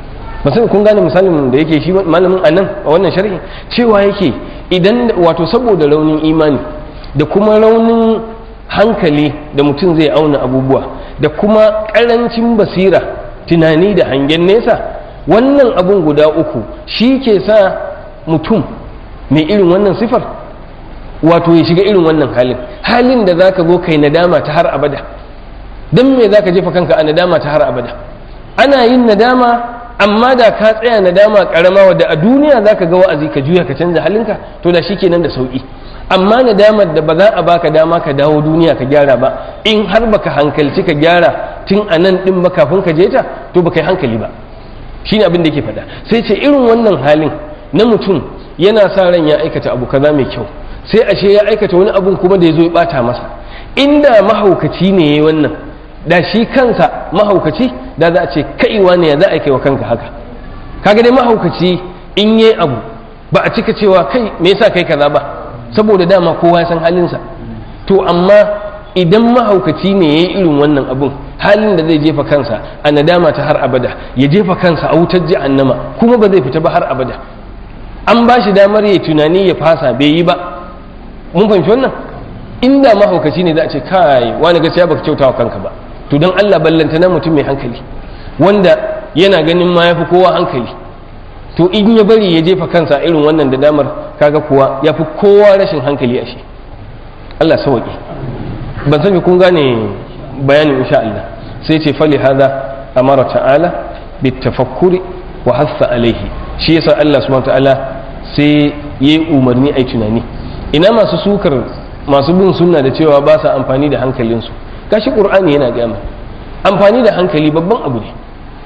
[SPEAKER 2] ba sai kun gane misalin da yake shi malamin anan a wannan sharhi cewa yake idan wato saboda raunin imani da kuma raunin hankali da mutum zai auna abubuwa da kuma karancin basira tunani da hangen nesa wannan abun guda uku shi ke sa mutum mai irin wannan sifar wato ya shiga irin wannan halin halin da zaka zo kai nadama ta har abada don me zaka jefa kanka a nadama ta har abada ana yin nadama amma da ka tsaya nadama karama wadda a duniya zaka ga wa'azi ka juya ka canza halinka to da shikenan da sauki amma nadamar da ba za a baka dama ka dawo duniya ka gyara ba in har baka hankalci ka gyara tun a nan din ba kafin ka je ta to baka yi hankali ba shine abin da yake faɗa sai ce irin wannan halin na mutum yana sa ran ya aikata abu kaza mai kyau sai ashe ya aikata wani abun kuma da ya zo ya bata masa inda mahaukaci ne yayi wannan da shi kansa mahaukaci da za a ce kaiwa ne ya za a kai wa kanka haka kaga dai mahaukaci in yi abu ba a cika cewa kai me yasa kai kaza ba saboda dama kowa ya san halinsa to amma idan mahaukaci ne ya yi irin wannan abun halin da zai jefa kansa a nadama ta har abada ya jefa kansa a wutar jahannama kuma ba zai fita ba har abada an ba shi damar ya tunani ya fasa bai yi ba mun fahimci wannan inda mahaukaci ne za a ce kai wani gaskiya baka kyauta wa kanka ba to don Allah ballanta na mutum mai hankali wanda yana ganin ma yafi kowa hankali to in ya bari ya jefa kansa irin wannan da damar kaga kuwa ya fi kowa rashin hankali a shi Allah sawaƙi ban sani kun gane bayanin insha Allah sai ce fali hada amara ta'ala bitafakkuri wa hassa alaihi shi yasa Allah subhanahu ta'ala sai yayi umarni ai tunani ina masu sukar masu bin sunna da cewa ba sa amfani da hankalinsu gashi qur'ani yana gaya mana amfani da hankali babban abu ne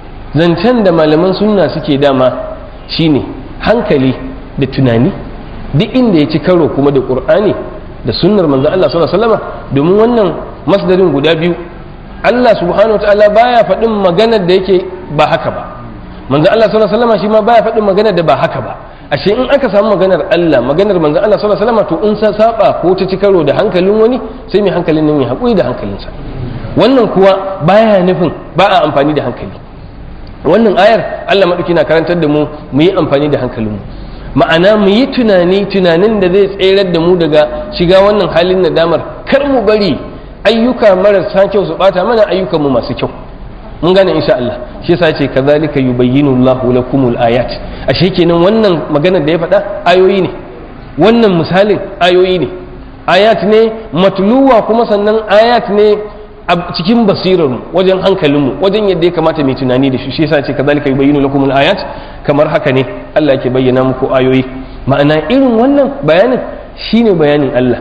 [SPEAKER 2] zancen da malaman sunna suke dama shine hankali da tunani duk inda ya ci karo kuma da qur'ani da sunnar manzo Allah sallallahu alaihi wasallam domin wannan masdarin guda biyu Allah subhanahu wataala baya faɗin maganar da yake ba haka ba manzo Allah sallallahu alaihi wasallam shi ma baya faɗin maganar da ba haka ba ashe in aka samu maganar Allah maganar manzo Allah sallallahu alaihi wasallam to in sa saba ko ta ci karo da hankalin wani sai mai hankalin nan ya haƙuri da hankalinsa wannan kuwa baya nufin ba a amfani da hankali wannan ayar Allah maɗauki na karantar da mu mu yi amfani da hankalinmu ma'ana mu yi tunani tunanin da zai tserar da mu daga shiga wannan halin nadamar kar mu bari ayyuka marasa kyau su bata mana ayyukanmu masu kyau mun gane insha Allah shi yasa ce kazalika yubayyinu Allahu lakumul ayat ashe kenan wannan maganar da ya faɗa ayoyi ne wannan misalin ayoyi ne ayat ne matluwa kuma sannan ayat ne a cikin basirarmu wajen hankalinmu wajen yadda ya kamata mai tunani da shi shi yasa ce kazalika yubayyinu lakum ayat kamar haka ne Allah yake bayyana muku ayoyi ma'ana irin wannan bayanin shine bayanin Allah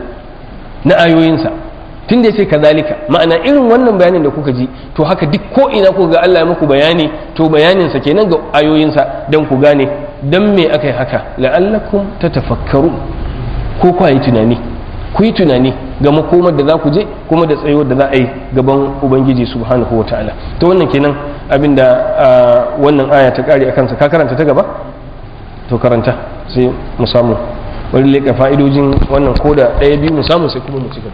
[SPEAKER 2] na ayoyinsa tun da yace kazalika ma'ana irin wannan bayanin da kuka ji to haka duk ko ina ku ga Allah ya muku bayani to bayanin sa kenan ga ayoyinsa dan ku gane dan me aka yi haka la'allakum tatafakkaru ko ku yi tunani ku yi tunani ga makomar da za ku je kuma da tsayuwar da za a yi gaban ubangiji subhanahu wa ta'ala to wannan kenan abin da wannan aya ta kare a kansa ka karanta ta gaba to karanta sai mu samu wani leƙa fa'idojin wannan koda ɗaya biyu mu samu sai kuma mu ci gaba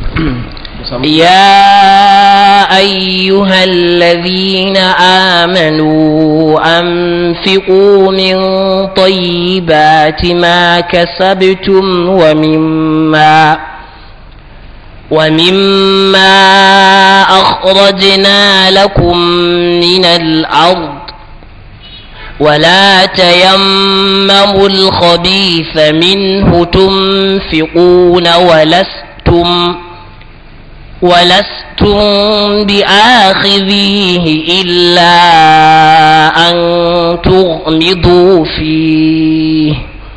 [SPEAKER 1] يا أيها الذين آمنوا أنفقوا من طيبات ما كسبتم ومما ومما أخرجنا لكم من الأرض ولا تيمموا الخبيث منه تنفقون ولستم ولستم بآخذيه إلا أن تغمضوا فيه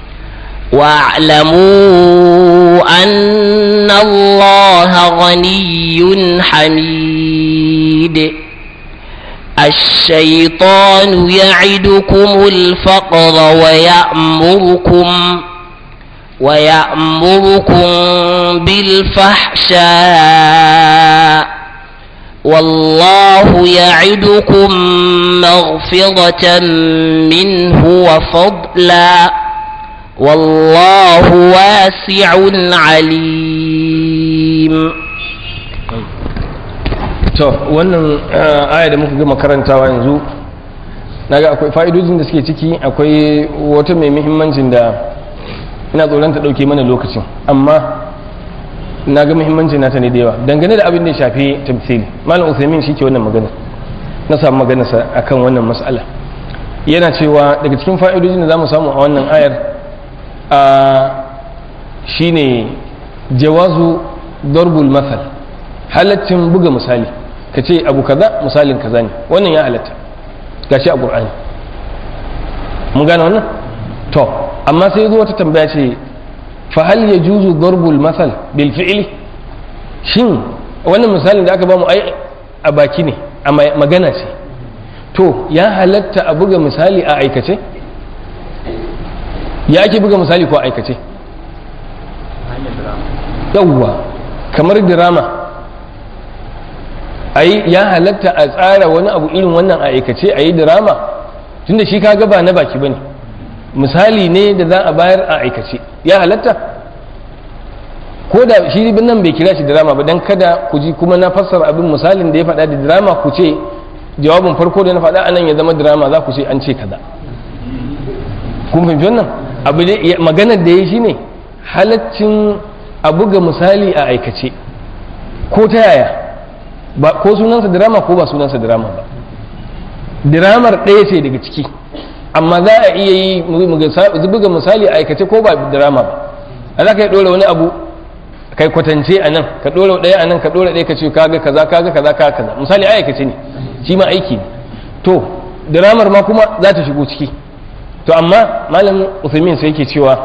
[SPEAKER 1] واعلموا أن الله غني حميد الشيطان يعدكم الفقر ويأمركم ويأمركم بالفحشاء والله يعدكم مغفرة منه وفضلا والله واسع عليم
[SPEAKER 2] to wannan aya da muka gama karantawa yanzu naga akwai fa'idojin da suke ciki akwai wata mai muhimmancin da ina tsoron ta dauke mana lokacin amma na ga muhimmancin nata ne da yawa dangane da abin da ya shafi tamthili malam usaimin shi ke wannan magana na samu maganarsa akan wannan mas'ala yana cewa daga cikin fa'idojin da za mu samu a wannan ayar a shine jawazu darbul masal halaccin buga misali ka ce abu kaza misalin kaza ne wannan ya halatta gashi a qur'ani mun gane wannan to amma sai zo wata tambaya ce fa hal yajuzu darbul masal bil fi'li shin wannan misalin da aka bamu ai a baki ne a magana ce to ya halatta a buga misali a aikace ya ake buga misali ko aikace yawwa kamar dirama ai ya halatta a tsara wani abu irin wannan a aikace a yi dirama tunda shi kaga ba na baki bane misali ne da za a bayar a aikace ya halatta ko da shi nan bai kira shi dirama ba dan kada ku ji kuma na fassara abin misalin da ya faɗa da dirama ku ce jawabin farko da na faɗa anan ya zama dirama za ku ce an ce kaza kun fahimci wannan abu maganar da ya shi ne halaccin a buga misali a aikace ko ta yaya ba ko sunansa dirama ko ba sunansa dirama ba diramar ɗaya ce daga ciki amma za a iya yi buga misali a aikace ko ba drama ba a za ka yi ɗora wani abu kai kwatance a nan ka ɗora ɗaya a nan ka ɗora ɗaya ka ce kaga kaza kaga kaza kaga kaza misali a aikace ne shi ma aiki ne to dramar ma kuma za ta shigo ciki to amma malam usaimin sai yake cewa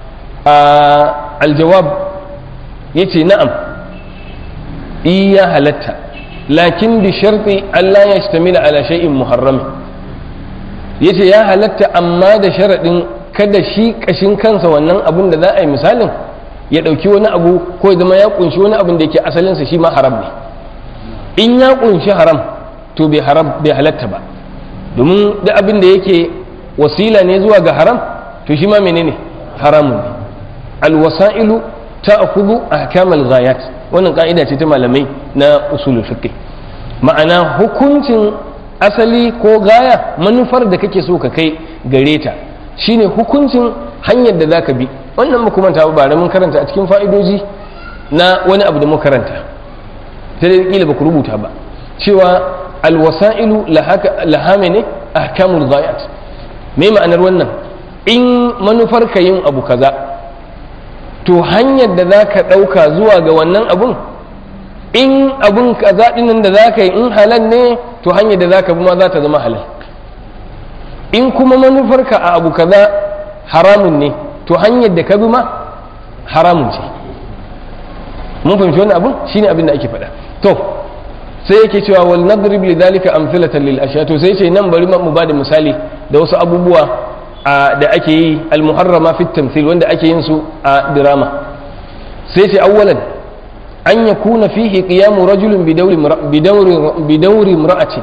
[SPEAKER 2] a aljawab ya ce na'am iya halatta lakin bi sharti Allah ya shtamila ala shay'in muharrami yace ya halatta amma da sharaɗin kada shi kashin kansa wannan abun da za a yi misalin ya ɗauki wani abu ko ya zama ya kunshi wani abun da yake asalinsa shi ma haram ne in ya kunshi haram to bai haram bai halatta ba domin da abin da yake wasila ne zuwa ga haram to shi ma menene haramun ne alwasa'ilu ta'khudhu ahkamal ghayat wannan ka'ida ce ta malamai na usulul fiqh ma'ana hukuncin asali ko gaya manufar da kake so ka kai gare ta shine hukuncin hanyar da zaka bi wannan mu kuma ba da mun karanta a cikin fa'idoji na wani abu da mu karanta sai dai kila ba ku rubuta ba cewa alwasa'ilu laha ne ahkamul ghayat me ma'anar wannan in manufar ka yin abu kaza to hanyar da za ka ɗauka zuwa ga wannan abun in abun kaza ɗinin da za ka yi in halal ne to hanyar da za ka bi ma za ta zama halal in kuma manufarka a abu kaza haramun ne to hanyar da ka bi ma haramun ce mun fahimci wannan abun shine abin da ake faɗa to sai yake cewa wal nadrib li dhalika amthilatan lil ashya to sai ce nan bari mu bada misali da wasu abubuwa da ake yi al muharrama fi tamthil wanda ake yin su a drama sai ce awwalan an yakuna fihi qiyamu rajulin bi dawri bi dawri bi dawri imra'atin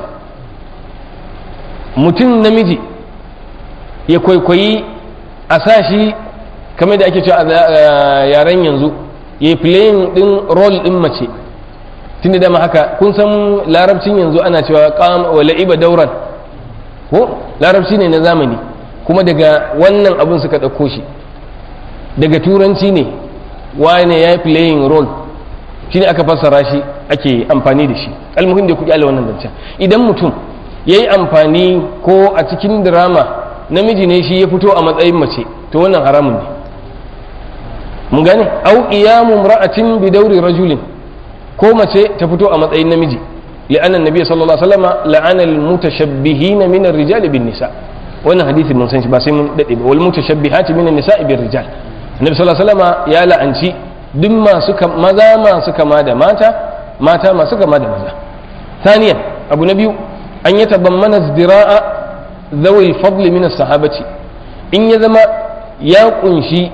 [SPEAKER 2] mutum namiji ya kwaikwayi a sashi kamar da ake cewa a yaren yanzu ya yi playing din role din mace tunda dama haka kun san larabcin yanzu ana cewa qam wa la'iba dauran ko larabci ne na zamani kuma daga wannan abun suka ɗauko shi daga turanci ne wane ya yi playing role shi ne aka fassara shi ake amfani da shi almuhim da kuɗi ala wannan zancen idan mutum ya yi amfani ko a cikin drama namiji ne shi ya fito a matsayin mace to wannan haramun ne mun gane au qiyamu imra'atin bi dawri rajulin ko mace ta fito a matsayin namiji li'anna nabiy sallallahu alaihi wasallam la'ana al-mutashabbihin min ar-rijal bin nisa wannan hadisi mun san shi ba sai mun dade ba wal mutashabbihati min an-nisa bir rijal annabi sallallahu alaihi wasallam ya la'anci duk masu maza masu kama da mata mata masu kama da maza thaniyan abu na biyu an yatabammana izdira'a zawil fadli min as-sahabati in ya zama ya kunshi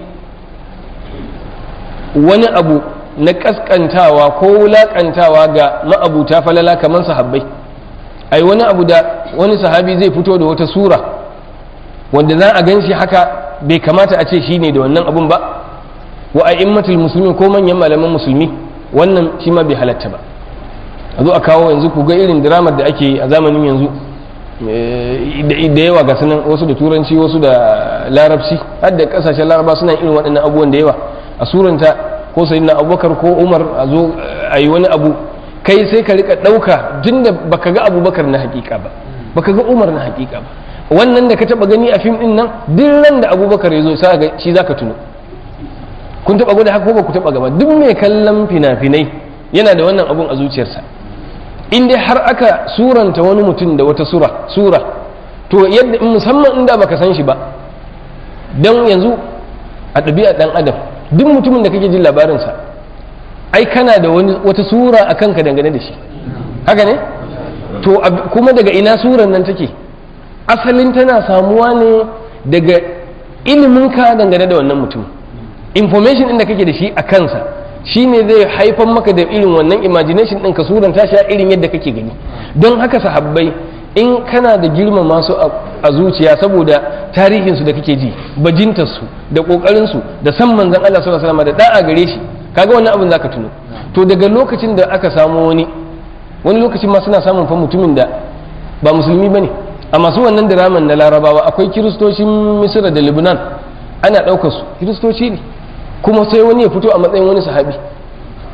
[SPEAKER 2] wani abu na kaskantawa ko wulakantawa ga ma'abuta falala kamar sahabbai ai wani abu da wani sahabi zai fito da wata sura wanda za a gan shi haka bai kamata a ce shi ne da wannan abun ba wa a immatul musulmi ko manyan malaman musulmi wannan shi ma bai halatta ba a zo a kawo yanzu ku ga irin diramar da ake a zamanin yanzu da yawa ga sanan wasu da turanci wasu da larabci har da kasashen laraba suna irin waɗannan abubuwan da yawa a suranta ko sai na abubakar ko umar a zo a yi wani abu kai sai ka rika ɗauka tun da baka ga abubakar na hakika ba baka ga umar na hakika ba wannan da ka taba gani a fim din nan duk ran da abubakar ya zo sai ga shi zaka tuno kun taba gwada haka ko ba ku taba gaba duk mai kallon fina-finai yana da wannan abun a zuciyarsa in dai har aka suranta wani mutum da wata sura sura to yadda musamman inda baka san shi ba dan yanzu a ɗabi'a ɗan adam duk mutumin da kake jin labarinsa ai kana da wani wata sura a kanka dangane da shi haka ne to kuma daga ina suran nan take asalin tana samuwa ne daga iliminka dangane da wannan mutum information ɗin da kake da shi a kansa shine zai haifar maka da irin wannan imagination ɗin ka suranta shi a irin yadda kake gani don haka sahabbai in kana da girmama su a zuciya saboda tarihinsu da kake ji bajintarsu da ƙoƙarinsu da san manzan Allah sallallahu alaihi wasallam da da'a gare shi kaga wannan abin zaka tuno to daga lokacin da aka samu wani wani lokacin ma suna samun fa mutumin da ba musulmi bane a masu wannan diraman na larabawa akwai kiristocin misira da lebanon ana ɗaukar su kiristoci ne kuma sai wani ya fito a matsayin wani sahabi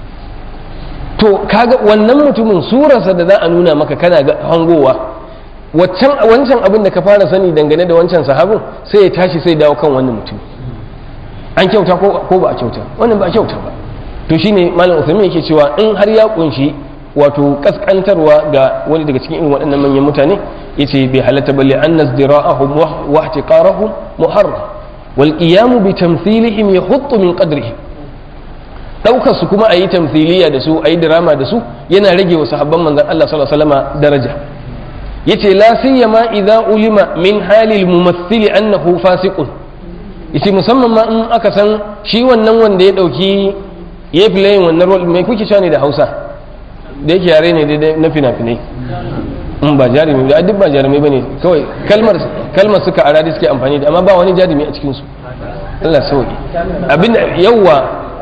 [SPEAKER 2] to kaga wannan mutumin surarsa da za a nuna maka kana ga hangowa waccan wancan abin da ka fara sani dangane da wancan sahabin sai ya tashi sai dawo kan wannan mutum an kyauta ko ba a kyauta wannan ba a kyauta ba to shine malam Uthaymeen yake cewa in har ya kunshi wato kaskantarwa ga wani daga cikin irin waɗannan manyan mutane yace bai halatta balle an nazdira'ahum wa ihtiqarahum muharram wal qiyam bi tamthilihim yahuttu min qadrihim daukar su kuma ayi tamthiliya da su ayi drama da su yana rage wa sahabban manzon Allah sallallahu alaihi wasallam daraja yace la siyama idza ulima min halil mumaththil annahu fasiqun yace musamman ma in aka san shi wannan wanda ya dauki ya playing wannan role mai kuke cewa ne da Hausa da yake yare ne daidai na fina-finai in ba jarumi da duk ba jarumai bane kawai kalmar kalmar suka aradi suke amfani da amma ba wani jarumi a cikin su Allah sauki abin yawa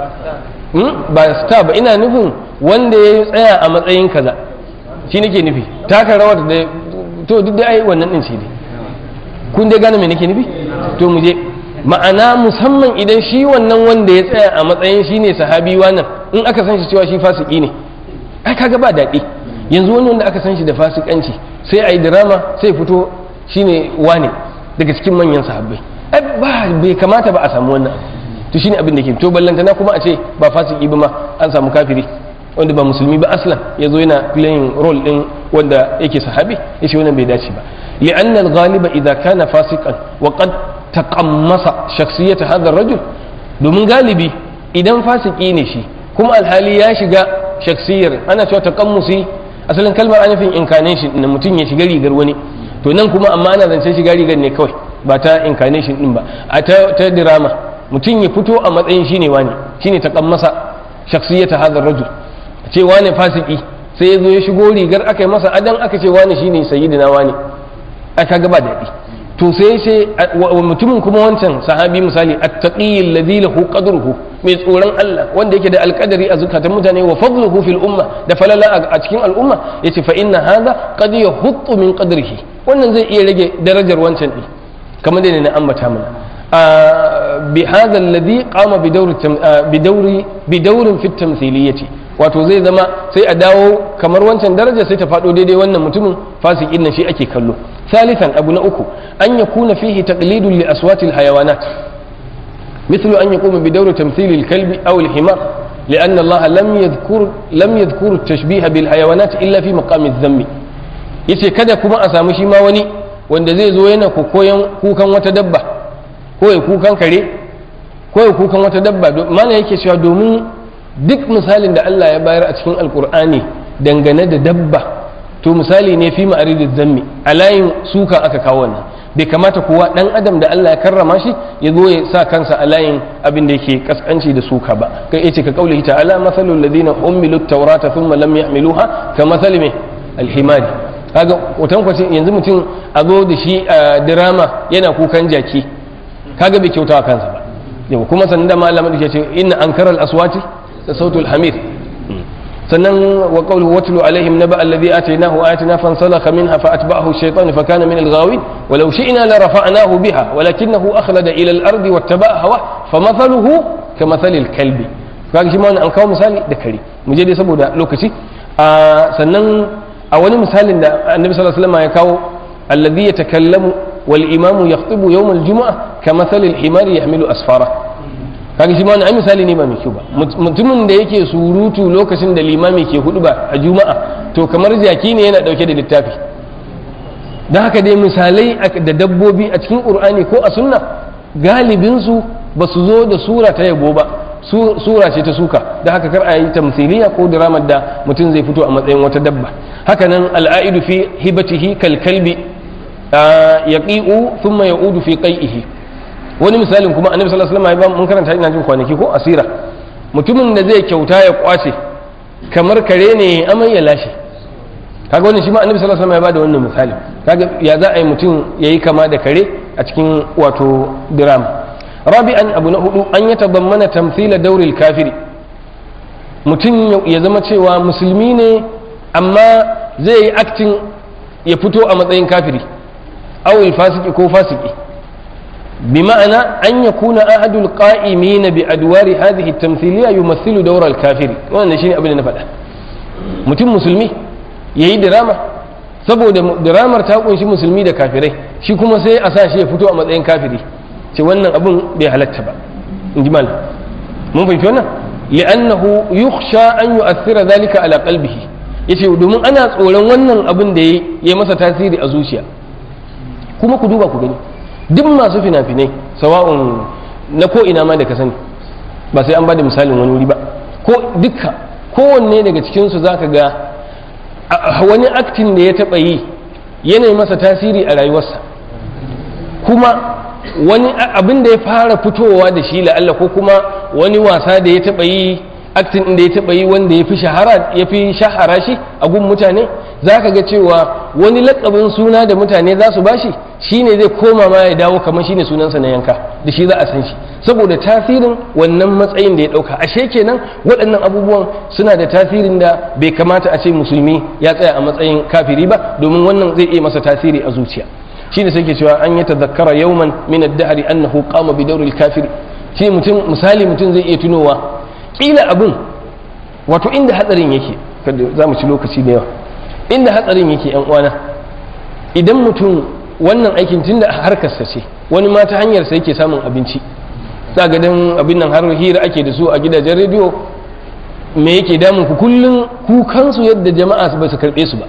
[SPEAKER 2] ba star ba ina nufin wanda ya tsaya a matsayin kaza shi nake nufi taka rawar da to duk da ai wannan din shi ne kun dai gane me nake nufi to mu je ma'ana musamman idan shi wannan wanda ya tsaya a matsayin shi ne sahabi wannan in aka san shi cewa shi fasiki ne ai kaga ba daɗi yanzu wani wanda aka san shi da fasikanci sai a yi drama sai fito shine wane daga cikin manyan sahabbai ai ba bai kamata ba a samu wannan to shine abin da ke to ballantana kuma a ce ba fasiki ba ma an samu kafiri wanda ba musulmi ba aslan ya zo yana playing role din wanda yake sahabi ya ce wannan bai dace ba li'anna al-ghaliba idza kana fasiqan wa qad taqammasa shakhsiyat hadha ar-rajul domin galibi idan fasiki ne shi kuma alhali ya shiga shakhsiyar ana cewa taqammusi asalin kalmar anafin incarnation din mutum ya shiga rigar wani to nan kuma amma ana zancen shiga rigar ne kawai ba ta incarnation din ba a ta drama mutum ya fito a matsayin shine wani shine taqammasa shakhsiyat hadha ar-rajul ce wane fasiki sai ya zo ya shigo rigar aka yi masa adan aka ce wane shine sayyidina wane aka ga ba daɗi to sai sai mutumin kuma wancan sahabi misali attaqi alladhi lahu qadruhu mai tsoron Allah wanda yake da alƙadari a zukatan mutane wa fadluhu fil umma da falala a cikin al'umma yace fa inna hadha qad yahuttu min qadrihi wannan zai iya rage darajar wancan din kamar da ne na ambata mana bi hadha alladhi qama bi dawri bi dawri bi dawrin fi tamthiliyyati wato zai zama sai a dawo kamar wancan daraja sai ta faɗo daidai wannan mutumin fasikin nan shi ake kallo ثالثا أبو نأكو أن يكون فيه تقليد لأصوات الحيوانات مثل أن يقوم بدور تمثيل الكلب أو الحمار لأن الله لم يذكر لم يذكر التشبيه بالحيوانات إلا في مقام الذم yace kada kuma a samu shi ma wani wanda zai zo yana koyon kukan wata dabba ko ya kukan kare ko ya kukan wata dabba mana yake cewa domin duk misalin da Allah ya bayar a cikin alkur'ani dangane da dabba to misali ne fi ma'aridin zammi a layin suka aka kawo wannan bai kamata kuwa dan adam da Allah ya karrama shi ya zo ya sa kansa a layin abin da yake kaskanci da suka ba kai yace ka kauli ta'ala masalul ladina ummilu tawrata thumma lam yahmiluha ka masali me alhimari kaga wutan kwace yanzu mutum a zo da shi a dirama yana kukan jaki kaga bai kyautawa kansa ba yau kuma sannan da malamin da ce inna ankaral aswati da sautul hamir sannan wa qawluhu watlu alaihim naba alladhi atainahu ayatina fansalakha minha fa atba'ahu ash-shaytanu fa kana min al-ghawin walau shi'na la rafa'nahu biha walakinahu akhlada ila al-ardi wattaba'a hawa famathaluhu kamathali al-kalbi kaga shi ma an kawo misali da kare mu je dai saboda lokaci sannan a wani misalin da annabi sallallahu alaihi wasallam ya kawo alladhi yatakallamu wal imamu yakhtubu yawm al-jum'ah kamathali al-himari yahmilu asfara kaga shi ma wani misali ne ba mai kyau ba mutumin da yake surutu lokacin da limami ke hudu ba a juma'a to kamar jaki ne yana dauke da littafi don haka dai misalai da dabbobi a cikin qur'ani ko a sunna galibinsu ba su zo da sura ta yabo ba sura ce ta suka da haka kar a yi tamsiliya ko diramar da mutum zai fito a matsayin wata dabba haka nan al'aidu fi hibatihi kal kalbi yaqi'u thumma ya'udu fi qai'ihi wani misalin kuma annabi sallallahu alaihi wasallam mun karanta ina jin kwanaki ko asira mutumin da zai kyauta ya kwace kamar kare ne amai ya lashe kaga wannan shi ma annabi sallallahu alaihi wasallam ya bada wannan misali kaga ya za a yi mutum yayi kama da kare a cikin wato diram rabi'an abu na hudu an ya tabammana tamthila dauril kafiri mutum ya zama cewa musulmi ne amma zai yi acting ya fito a matsayin kafiri awil fasiki ko fasiki بمعنى أن يكون أحد القائمين بأدوار هذه التمثيلية يمثل دور الكافر وأنا شيء أبدا نفعله mutum musulmi ya yi dirama saboda diramar ta kunshi musulmi da kafirai shi kuma sai a sa shi ya fito a matsayin kafiri ce wannan abun bai halatta ba in ji malam mun fahimci wannan li'annahu yukhsha an yu'athira dhalika ala qalbihi yace domin ana tsoron wannan abin da ya masa tasiri a zuciya kuma ku duba ku gani duk masu fina-finai sawa'un na ko ina ma da ka sani ba sai an ba da misalin wani wuri ba ko dukka kowanne daga cikinsu za ka ga wani aktin da ya taɓa yi yanayi masa tasiri a rayuwarsa kuma wani abin da ya fara fitowa da shi la'alla ko kuma wani wasa da ya taɓa yi aktin da ya taɓa yi wanda ya fi shahara ya fi shahara shi a gun mutane za ka ga cewa wani lakabin suna da mutane za su bashi shine zai koma ma ya dawo kamar shine sunansa na yanka da shi za a san shi saboda tasirin wannan matsayin da ya ɗauka ashe kenan waɗannan abubuwan suna da tasirin da bai kamata a ce musulmi ya tsaya a matsayin kafiri ba domin wannan zai iya masa tasiri a zuciya shine sai ke cewa an yi tazakkara yawman min ad-dahri annahu qama bi dawril kafir shi mutum misali mutum zai iya tunowa kila abun wato inda hatsarin yake kada za mu ci lokaci da yawa inda hatsarin yake yan uwana idan mutum wannan aikin tunda harkarsa ce wani ma ta hanyar sa yake samun abinci za ga dan abin nan har hira ake da su a gidajen rediyo me yake damun ku kullun kukansu yadda jama'a ba su karbe su ba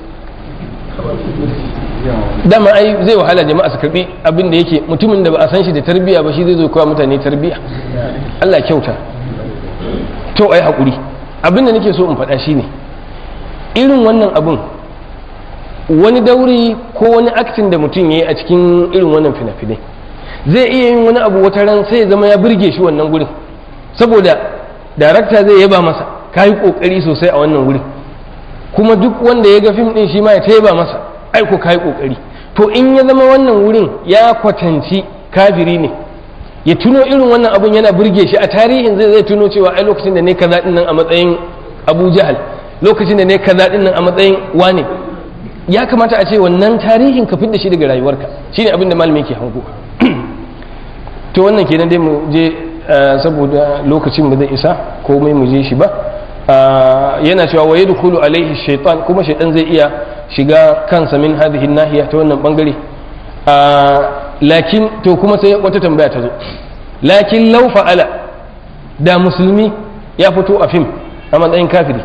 [SPEAKER 2] dama ai zai wahala jama'a su karbi abin da yake mutumin da ba a san shi da tarbiya ba shi zai zo kawo mutane tarbiya Allah kyauta to ai hakuri abin da nake so in faɗa shine irin wannan abin wani dauri ko wani aktin da mutum ya yi a cikin irin wannan fina-finai zai iya yin wani abu wata ran sai ya zama ya burge shi wannan gurin saboda darakta zai yaba masa ka yi kokari sosai a wannan wurin kuma duk wanda ya ga fim din shi ma ya taiba masa aiko ka yi kokari to in ya zama wannan wurin ya kwatanci kafiri ne ya tuno irin wannan abun yana burge shi a tarihin zai zai tuno cewa ai lokacin da ne kaza din nan a matsayin Abu Jahal lokacin da ne kaza din nan a matsayin wane ya kamata a ce wannan tarihin ka fidda shi daga rayuwarka shine abin da malami yake hango to wannan kenan dai mu je saboda lokacin ba zai isa komai mu je shi ba yana cewa wa yadkhulu alaihi shaytan kuma shaytan zai iya shiga kansa min hadhihi nahiya ta wannan bangare lakin to kuma sai wata tambaya ta zo lakin law fa'ala da musulmi ya fito a fim a matsayin kafiri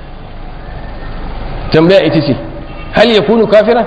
[SPEAKER 2] tambaya ita ce hal ya kunu kafira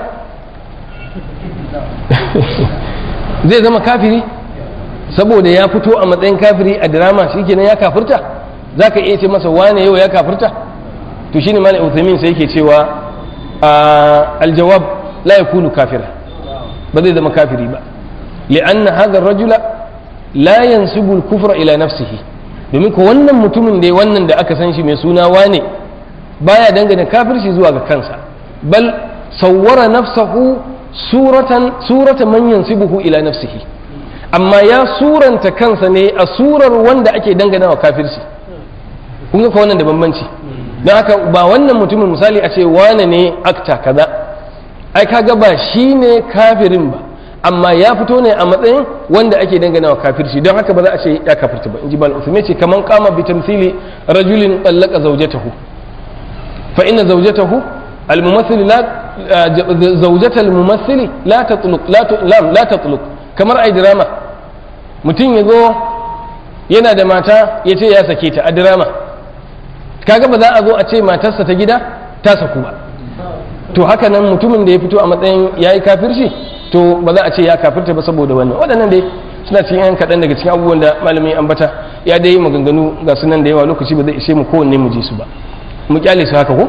[SPEAKER 2] zai zama kafiri saboda ya fito a matsayin kafiri a drama shikenan ya kafirta za ka iya ce masa wane yau ya kafirta to shine malam Uthaymin sai yake cewa aljawab la yakunu kafira ba zai zama kafiri ba li'anna hadha ar-rajula la yansibu al-kufra ila nafsihi domin ko wannan mutumin da wannan da aka san shi mai suna wane baya dangane kafirci zuwa ga kansa bal sawwara nafsahu suratan suratan man yansibuhu ila nafsihi amma ya suranta kansa ne a surar wanda ake dangana wa kafirci kun ga wannan da bambanci don haka ba wannan mutumin misali a ce wane ne akta kaza ai kaga ba shi ne kafirin ba amma ya fito ne a matsayin wanda ake dangana wa kafirci don haka ba za a ce ya kafirta ba in ji bal uthman ce kaman kama bi tamthili rajulin tallaka zawjatahu fa inna zawjatahu الممثل لا زوجة الممثل لا تطلق لا لا لا تطلق kamar ai drama mutum ya zo yana da mata ya ce ya sake ta a drama kaga ba za a zo a ce matarsa ta gida ta saku ba to haka nan mutumin da ya fito a matsayin ya yi kafirci to ba za a ce ya kafirta ba saboda wannan waɗannan dai suna cikin yan kaɗan daga cikin abubuwan da malami ambata ya dai maganganu ga sunan da yawa lokaci ba zai ishe mu kowanne mu ji su ba mu kyale su haka ko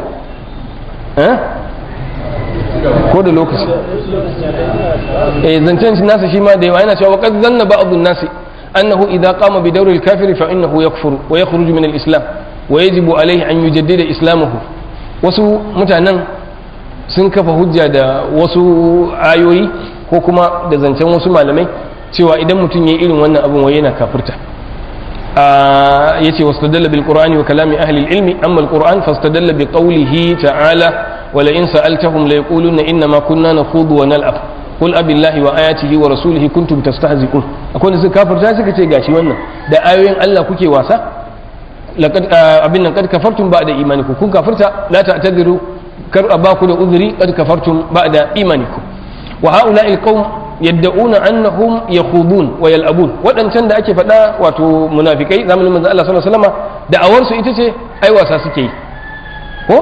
[SPEAKER 2] ko da lokaci eh zancen nasa shi ma da yawa yana cewa qad zanna ba'd an-nas annahu idha qama bi dawri al-kafir fa innahu yakfuru wa yakhruju min al-islam wa yajibu alayhi an yujaddida islamahu wasu mutanen sun kafa hujja da wasu ayoyi ko kuma da zancen wasu malamai cewa idan mutum ya irin wannan abin wai yana kafirta yace wastadalla bil qur'ani wa kalami ahli al ilmi amma al qur'an fastadalla bi qawlihi ta'ala wa la in sa'altahum la yaquluna inna ma kunna nakhudu wa nal'ab qul abillahi wa ayatihi wa rasulihi kuntum tastahzi'un akwai da suka kafirta suka ce gashi wannan da ayoyin Allah kuke wasa laqad abin nan kad kafartum ba'da imanikum kun kafirta la ta'tadiru kar a baku da uzuri qad kafartum ba'da imanikum wa ha'ula'il qaum yadda'una annahum yakhudun wa yal'abun waɗancan da ake faɗa wato munafikai zamanin manzo Allah sallallahu alaihi wasallam da'awar su ita ce ai wasa suke yi ko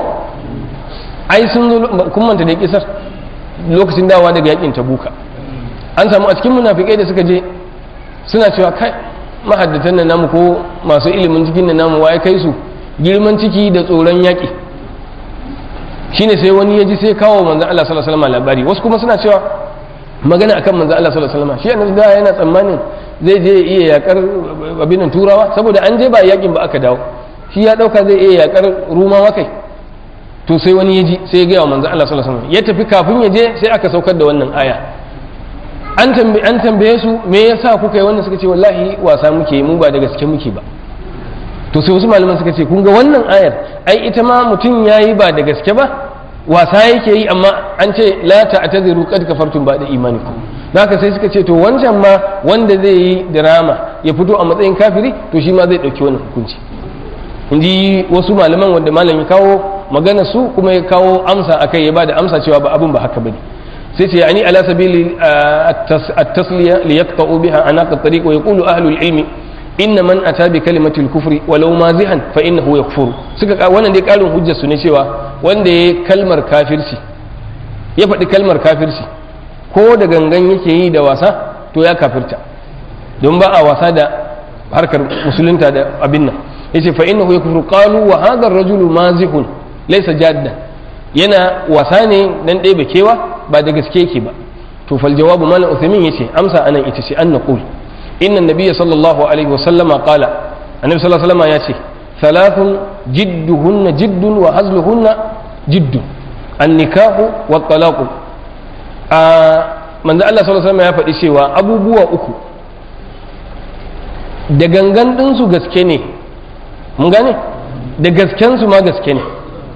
[SPEAKER 2] ai sun zo kun manta da kisar lokacin dawa daga yakin tabuka an samu a cikin munafikai da suka je suna cewa kai mahaddatan nan namu ko masu ilimin cikin nan namu waye kai su girman ciki da tsoron yaki shine sai wani ya ji sai kawo manzon Allah sallallahu alaihi wasallam labari wasu kuma suna cewa magana akan manzon Allah sallallahu alaihi wasallam shi annabi da yana tsammanin zai je iya yakar abin turawa saboda an je ba yakin ba aka dawo shi ya dauka zai iya yakar rumawa kai to sai wani ya ji sai ya gaya wa manzon Allah sallallahu alaihi wasallam ya tafi kafin ya je sai aka saukar da wannan aya an tambaye an tambaye su me yasa kuka yi wannan suka ce wallahi wasa muke mu ba da gaske muke ba to sai wasu malaman suka ce kun ga wannan ayar ai ita ma mutum yayi ba da gaske ba wasa yake yi amma an ce la ta'tadiru qad kafartum ba'da imanikum haka sai suka ce to wancan ma wanda zai yi drama ya fito a matsayin kafiri to shi ma zai dauki wannan hukunci inji wasu malaman wanda malam ya kawo magana su kuma ya kawo amsa akai ya bada amsa cewa ba abin ba haka bane sai ce yani ala sabili at-tasliya li yaqta'u biha anaq at-tariq wa yaqulu ahlul ilmi inna man ata bi kalimatil kufri walau mazihan fa innahu yakfuru suka wannan dai karin hujjar su ne cewa wanda ya kalmar kafirci ya faɗi kalmar kafirci ko da gangan yake yi da wasa to ya kafirta don ba a wasa da harkar musulunta da abin nan yace fa innahu yakfuru qalu wa hadha ar-rajulu mazihun laysa jaddan yana wasa ne dan ɗebe kewa ba da gaske yake ba to fal jawabu malam uthaymin yace amsa anan ita ce an naqul إن النبي صلى الله عليه وسلم قال النبي صلى الله عليه وسلم يأتي ثلاث جدهن جد وهزلهن جد النكاح والطلاق آه من الله صلى الله عليه وسلم ya faɗi cewa abubuwa uku da gangan ɗinsu gaske ne mun gane da gaskensu ma gaske ne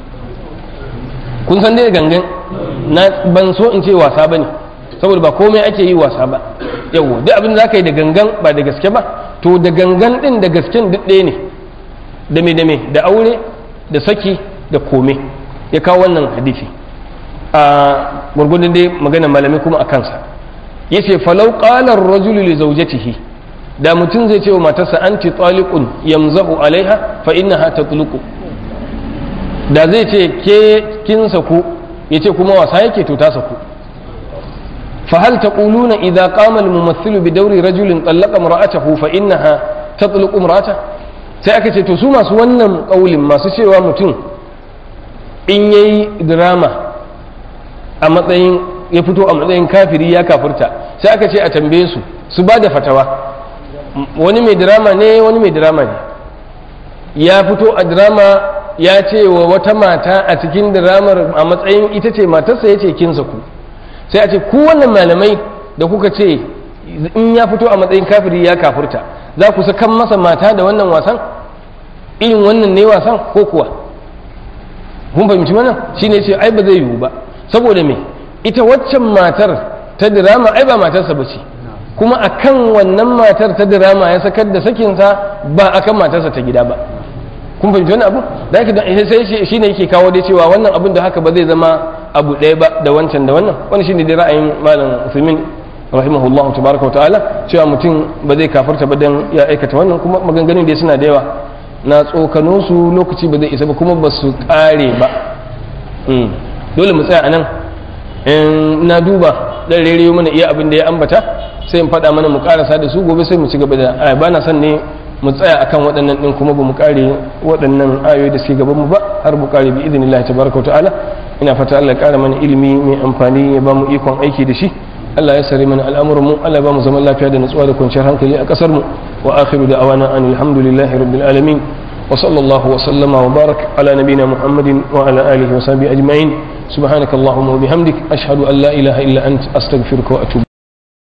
[SPEAKER 2] kun san dai gangan na ban so in ce wasa ba ne saboda ba komai ake yi wasa ba yawo duk abin da za ka yi da gangan ba da gaske ba to da gangan din da gasken duk ɗaya ne da me da me da aure da saki da kome ya kawo wannan hadisi a gurgudun dai magana malamai kuma a kansa ya ce falau ƙalar rajulu li zaujatihi da mutum zai ce wa matarsa anti taliqun yamzahu alaiha fa innaha tatluqu da zai ce ke kin saku yace kuma wasa yake to ta saku فهل تقولون إذا قام الممثل بدور رجل طلق امرأته فإنها تطلق امرأته sai aka ce to su masu wannan ƙaulin masu cewa mutum in yayi drama a matsayin ya fito a matsayin kafiri ya kafurta sai aka ce a tambaye su su ba da fatawa wani mai drama ne wani mai drama ne ya fito a drama ya ce wa wata mata a cikin dramar a matsayin ita ce matarsa ya ce kinsa ku sai a ce ku wannan malamai da kuka ce in ya fito a matsayin kafiri ya kafurta za ku sakan masa mata da wannan wasan irin wannan ne wasan ko kuwa kun fahimci wannan shine ce ai ba zai yiwu ba saboda me ita waccan matar ta dirama ai ba matarsa ba ce kuma akan wannan matar ta dirama ya sakar da sakinsa ba akan matarsa ta gida ba kun fahimci wani abu da haka sai shi ne yake kawo dai cewa wannan abin da haka ba zai zama abu ɗaya ba da wancan da wannan wani shine dai ra'ayin malam Usaimin rahimahullahu tabaraka ta'ala cewa mutum ba zai kafarta ba dan ya aikata wannan kuma maganganun dai suna da yawa na tsokano su lokaci ba zai isa ba kuma ba su kare ba dole mu tsaya anan in na duba dan rere mana iya abin da ya ambata sai in faɗa mana mu karasa da su gobe sai mu ci gaba da ba na son ne mu tsaya akan waɗannan ɗin kuma ba mu kare waɗannan ayoyi da suke gaban mu ba har mu kare bi idinillahi tabaraka wa ta'ala ina fata Allah ya kara mana ilimi mai amfani ya ba mu ikon aiki da shi Allah ya sare mana al'amuran mu Allah ya ba mu zaman lafiya da nutsuwa da kwanciyar hankali a kasar mu wa akhiru da awana an alhamdulillahi rabbil alamin wa sallallahu wa sallama wa barak ala nabina muhammadin wa ala alihi wa sahbihi ajma'in subhanakallahumma wa bihamdik ashhadu an la ilaha illa ant astaghfiruka wa atubu